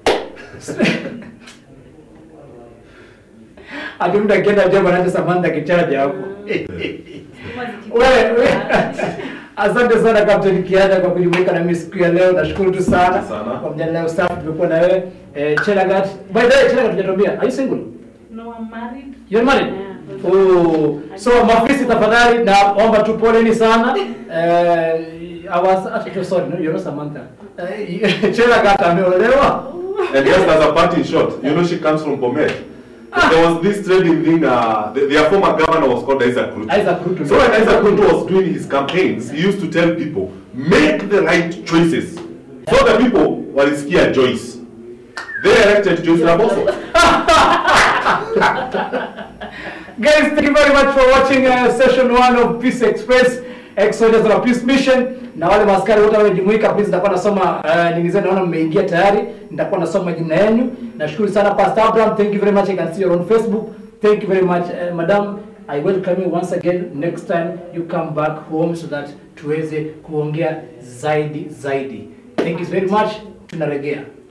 ati mtu akienda job anaacha Samantha kichaji hapo Stima ziki- wewe wewe. Asante sana Captain Kiada kwa kujumuika na mimi siku ya leo. Nashukuru tu sana Sana. kwa mjadala wa staff tumekuwa na wewe. Eh, Chelagat. By the way, Chelagat hujatuambia. Are you single? No, I'm married. You're married? Yeah. Oh, so mafisi tafadhali naomba tu poleni sana. Eh, I was actually sorry, no, you're not Samantha. Eh, Chelagat ameolewa. and just as a parting shot you know she comes from Bomet there was this trading thing uh, the, their former governor was called Isaac Ruto Isaac Ruto. so when Isaac Ruto was doing his campaigns he used to tell people make the right choices so the people walisikia Joyce they elected Joyce Laboso Guys, thank you very much for watching uh, session one of Peace Express Exodus on Peace Mission. Na wale maskari wote wamejumuika, please nitakuwa nasoma uh, nini zenu, naona mmeingia tayari, nitakuwa nasoma jina yenu. Nashukuru sana Pastor Abraham, thank you very much. I can see you on Facebook. Thank you very much uh, madam. I welcome you once again. Next time you come back home so that tuweze kuongea zaidi zaidi. Thank you very much. Tunaregea.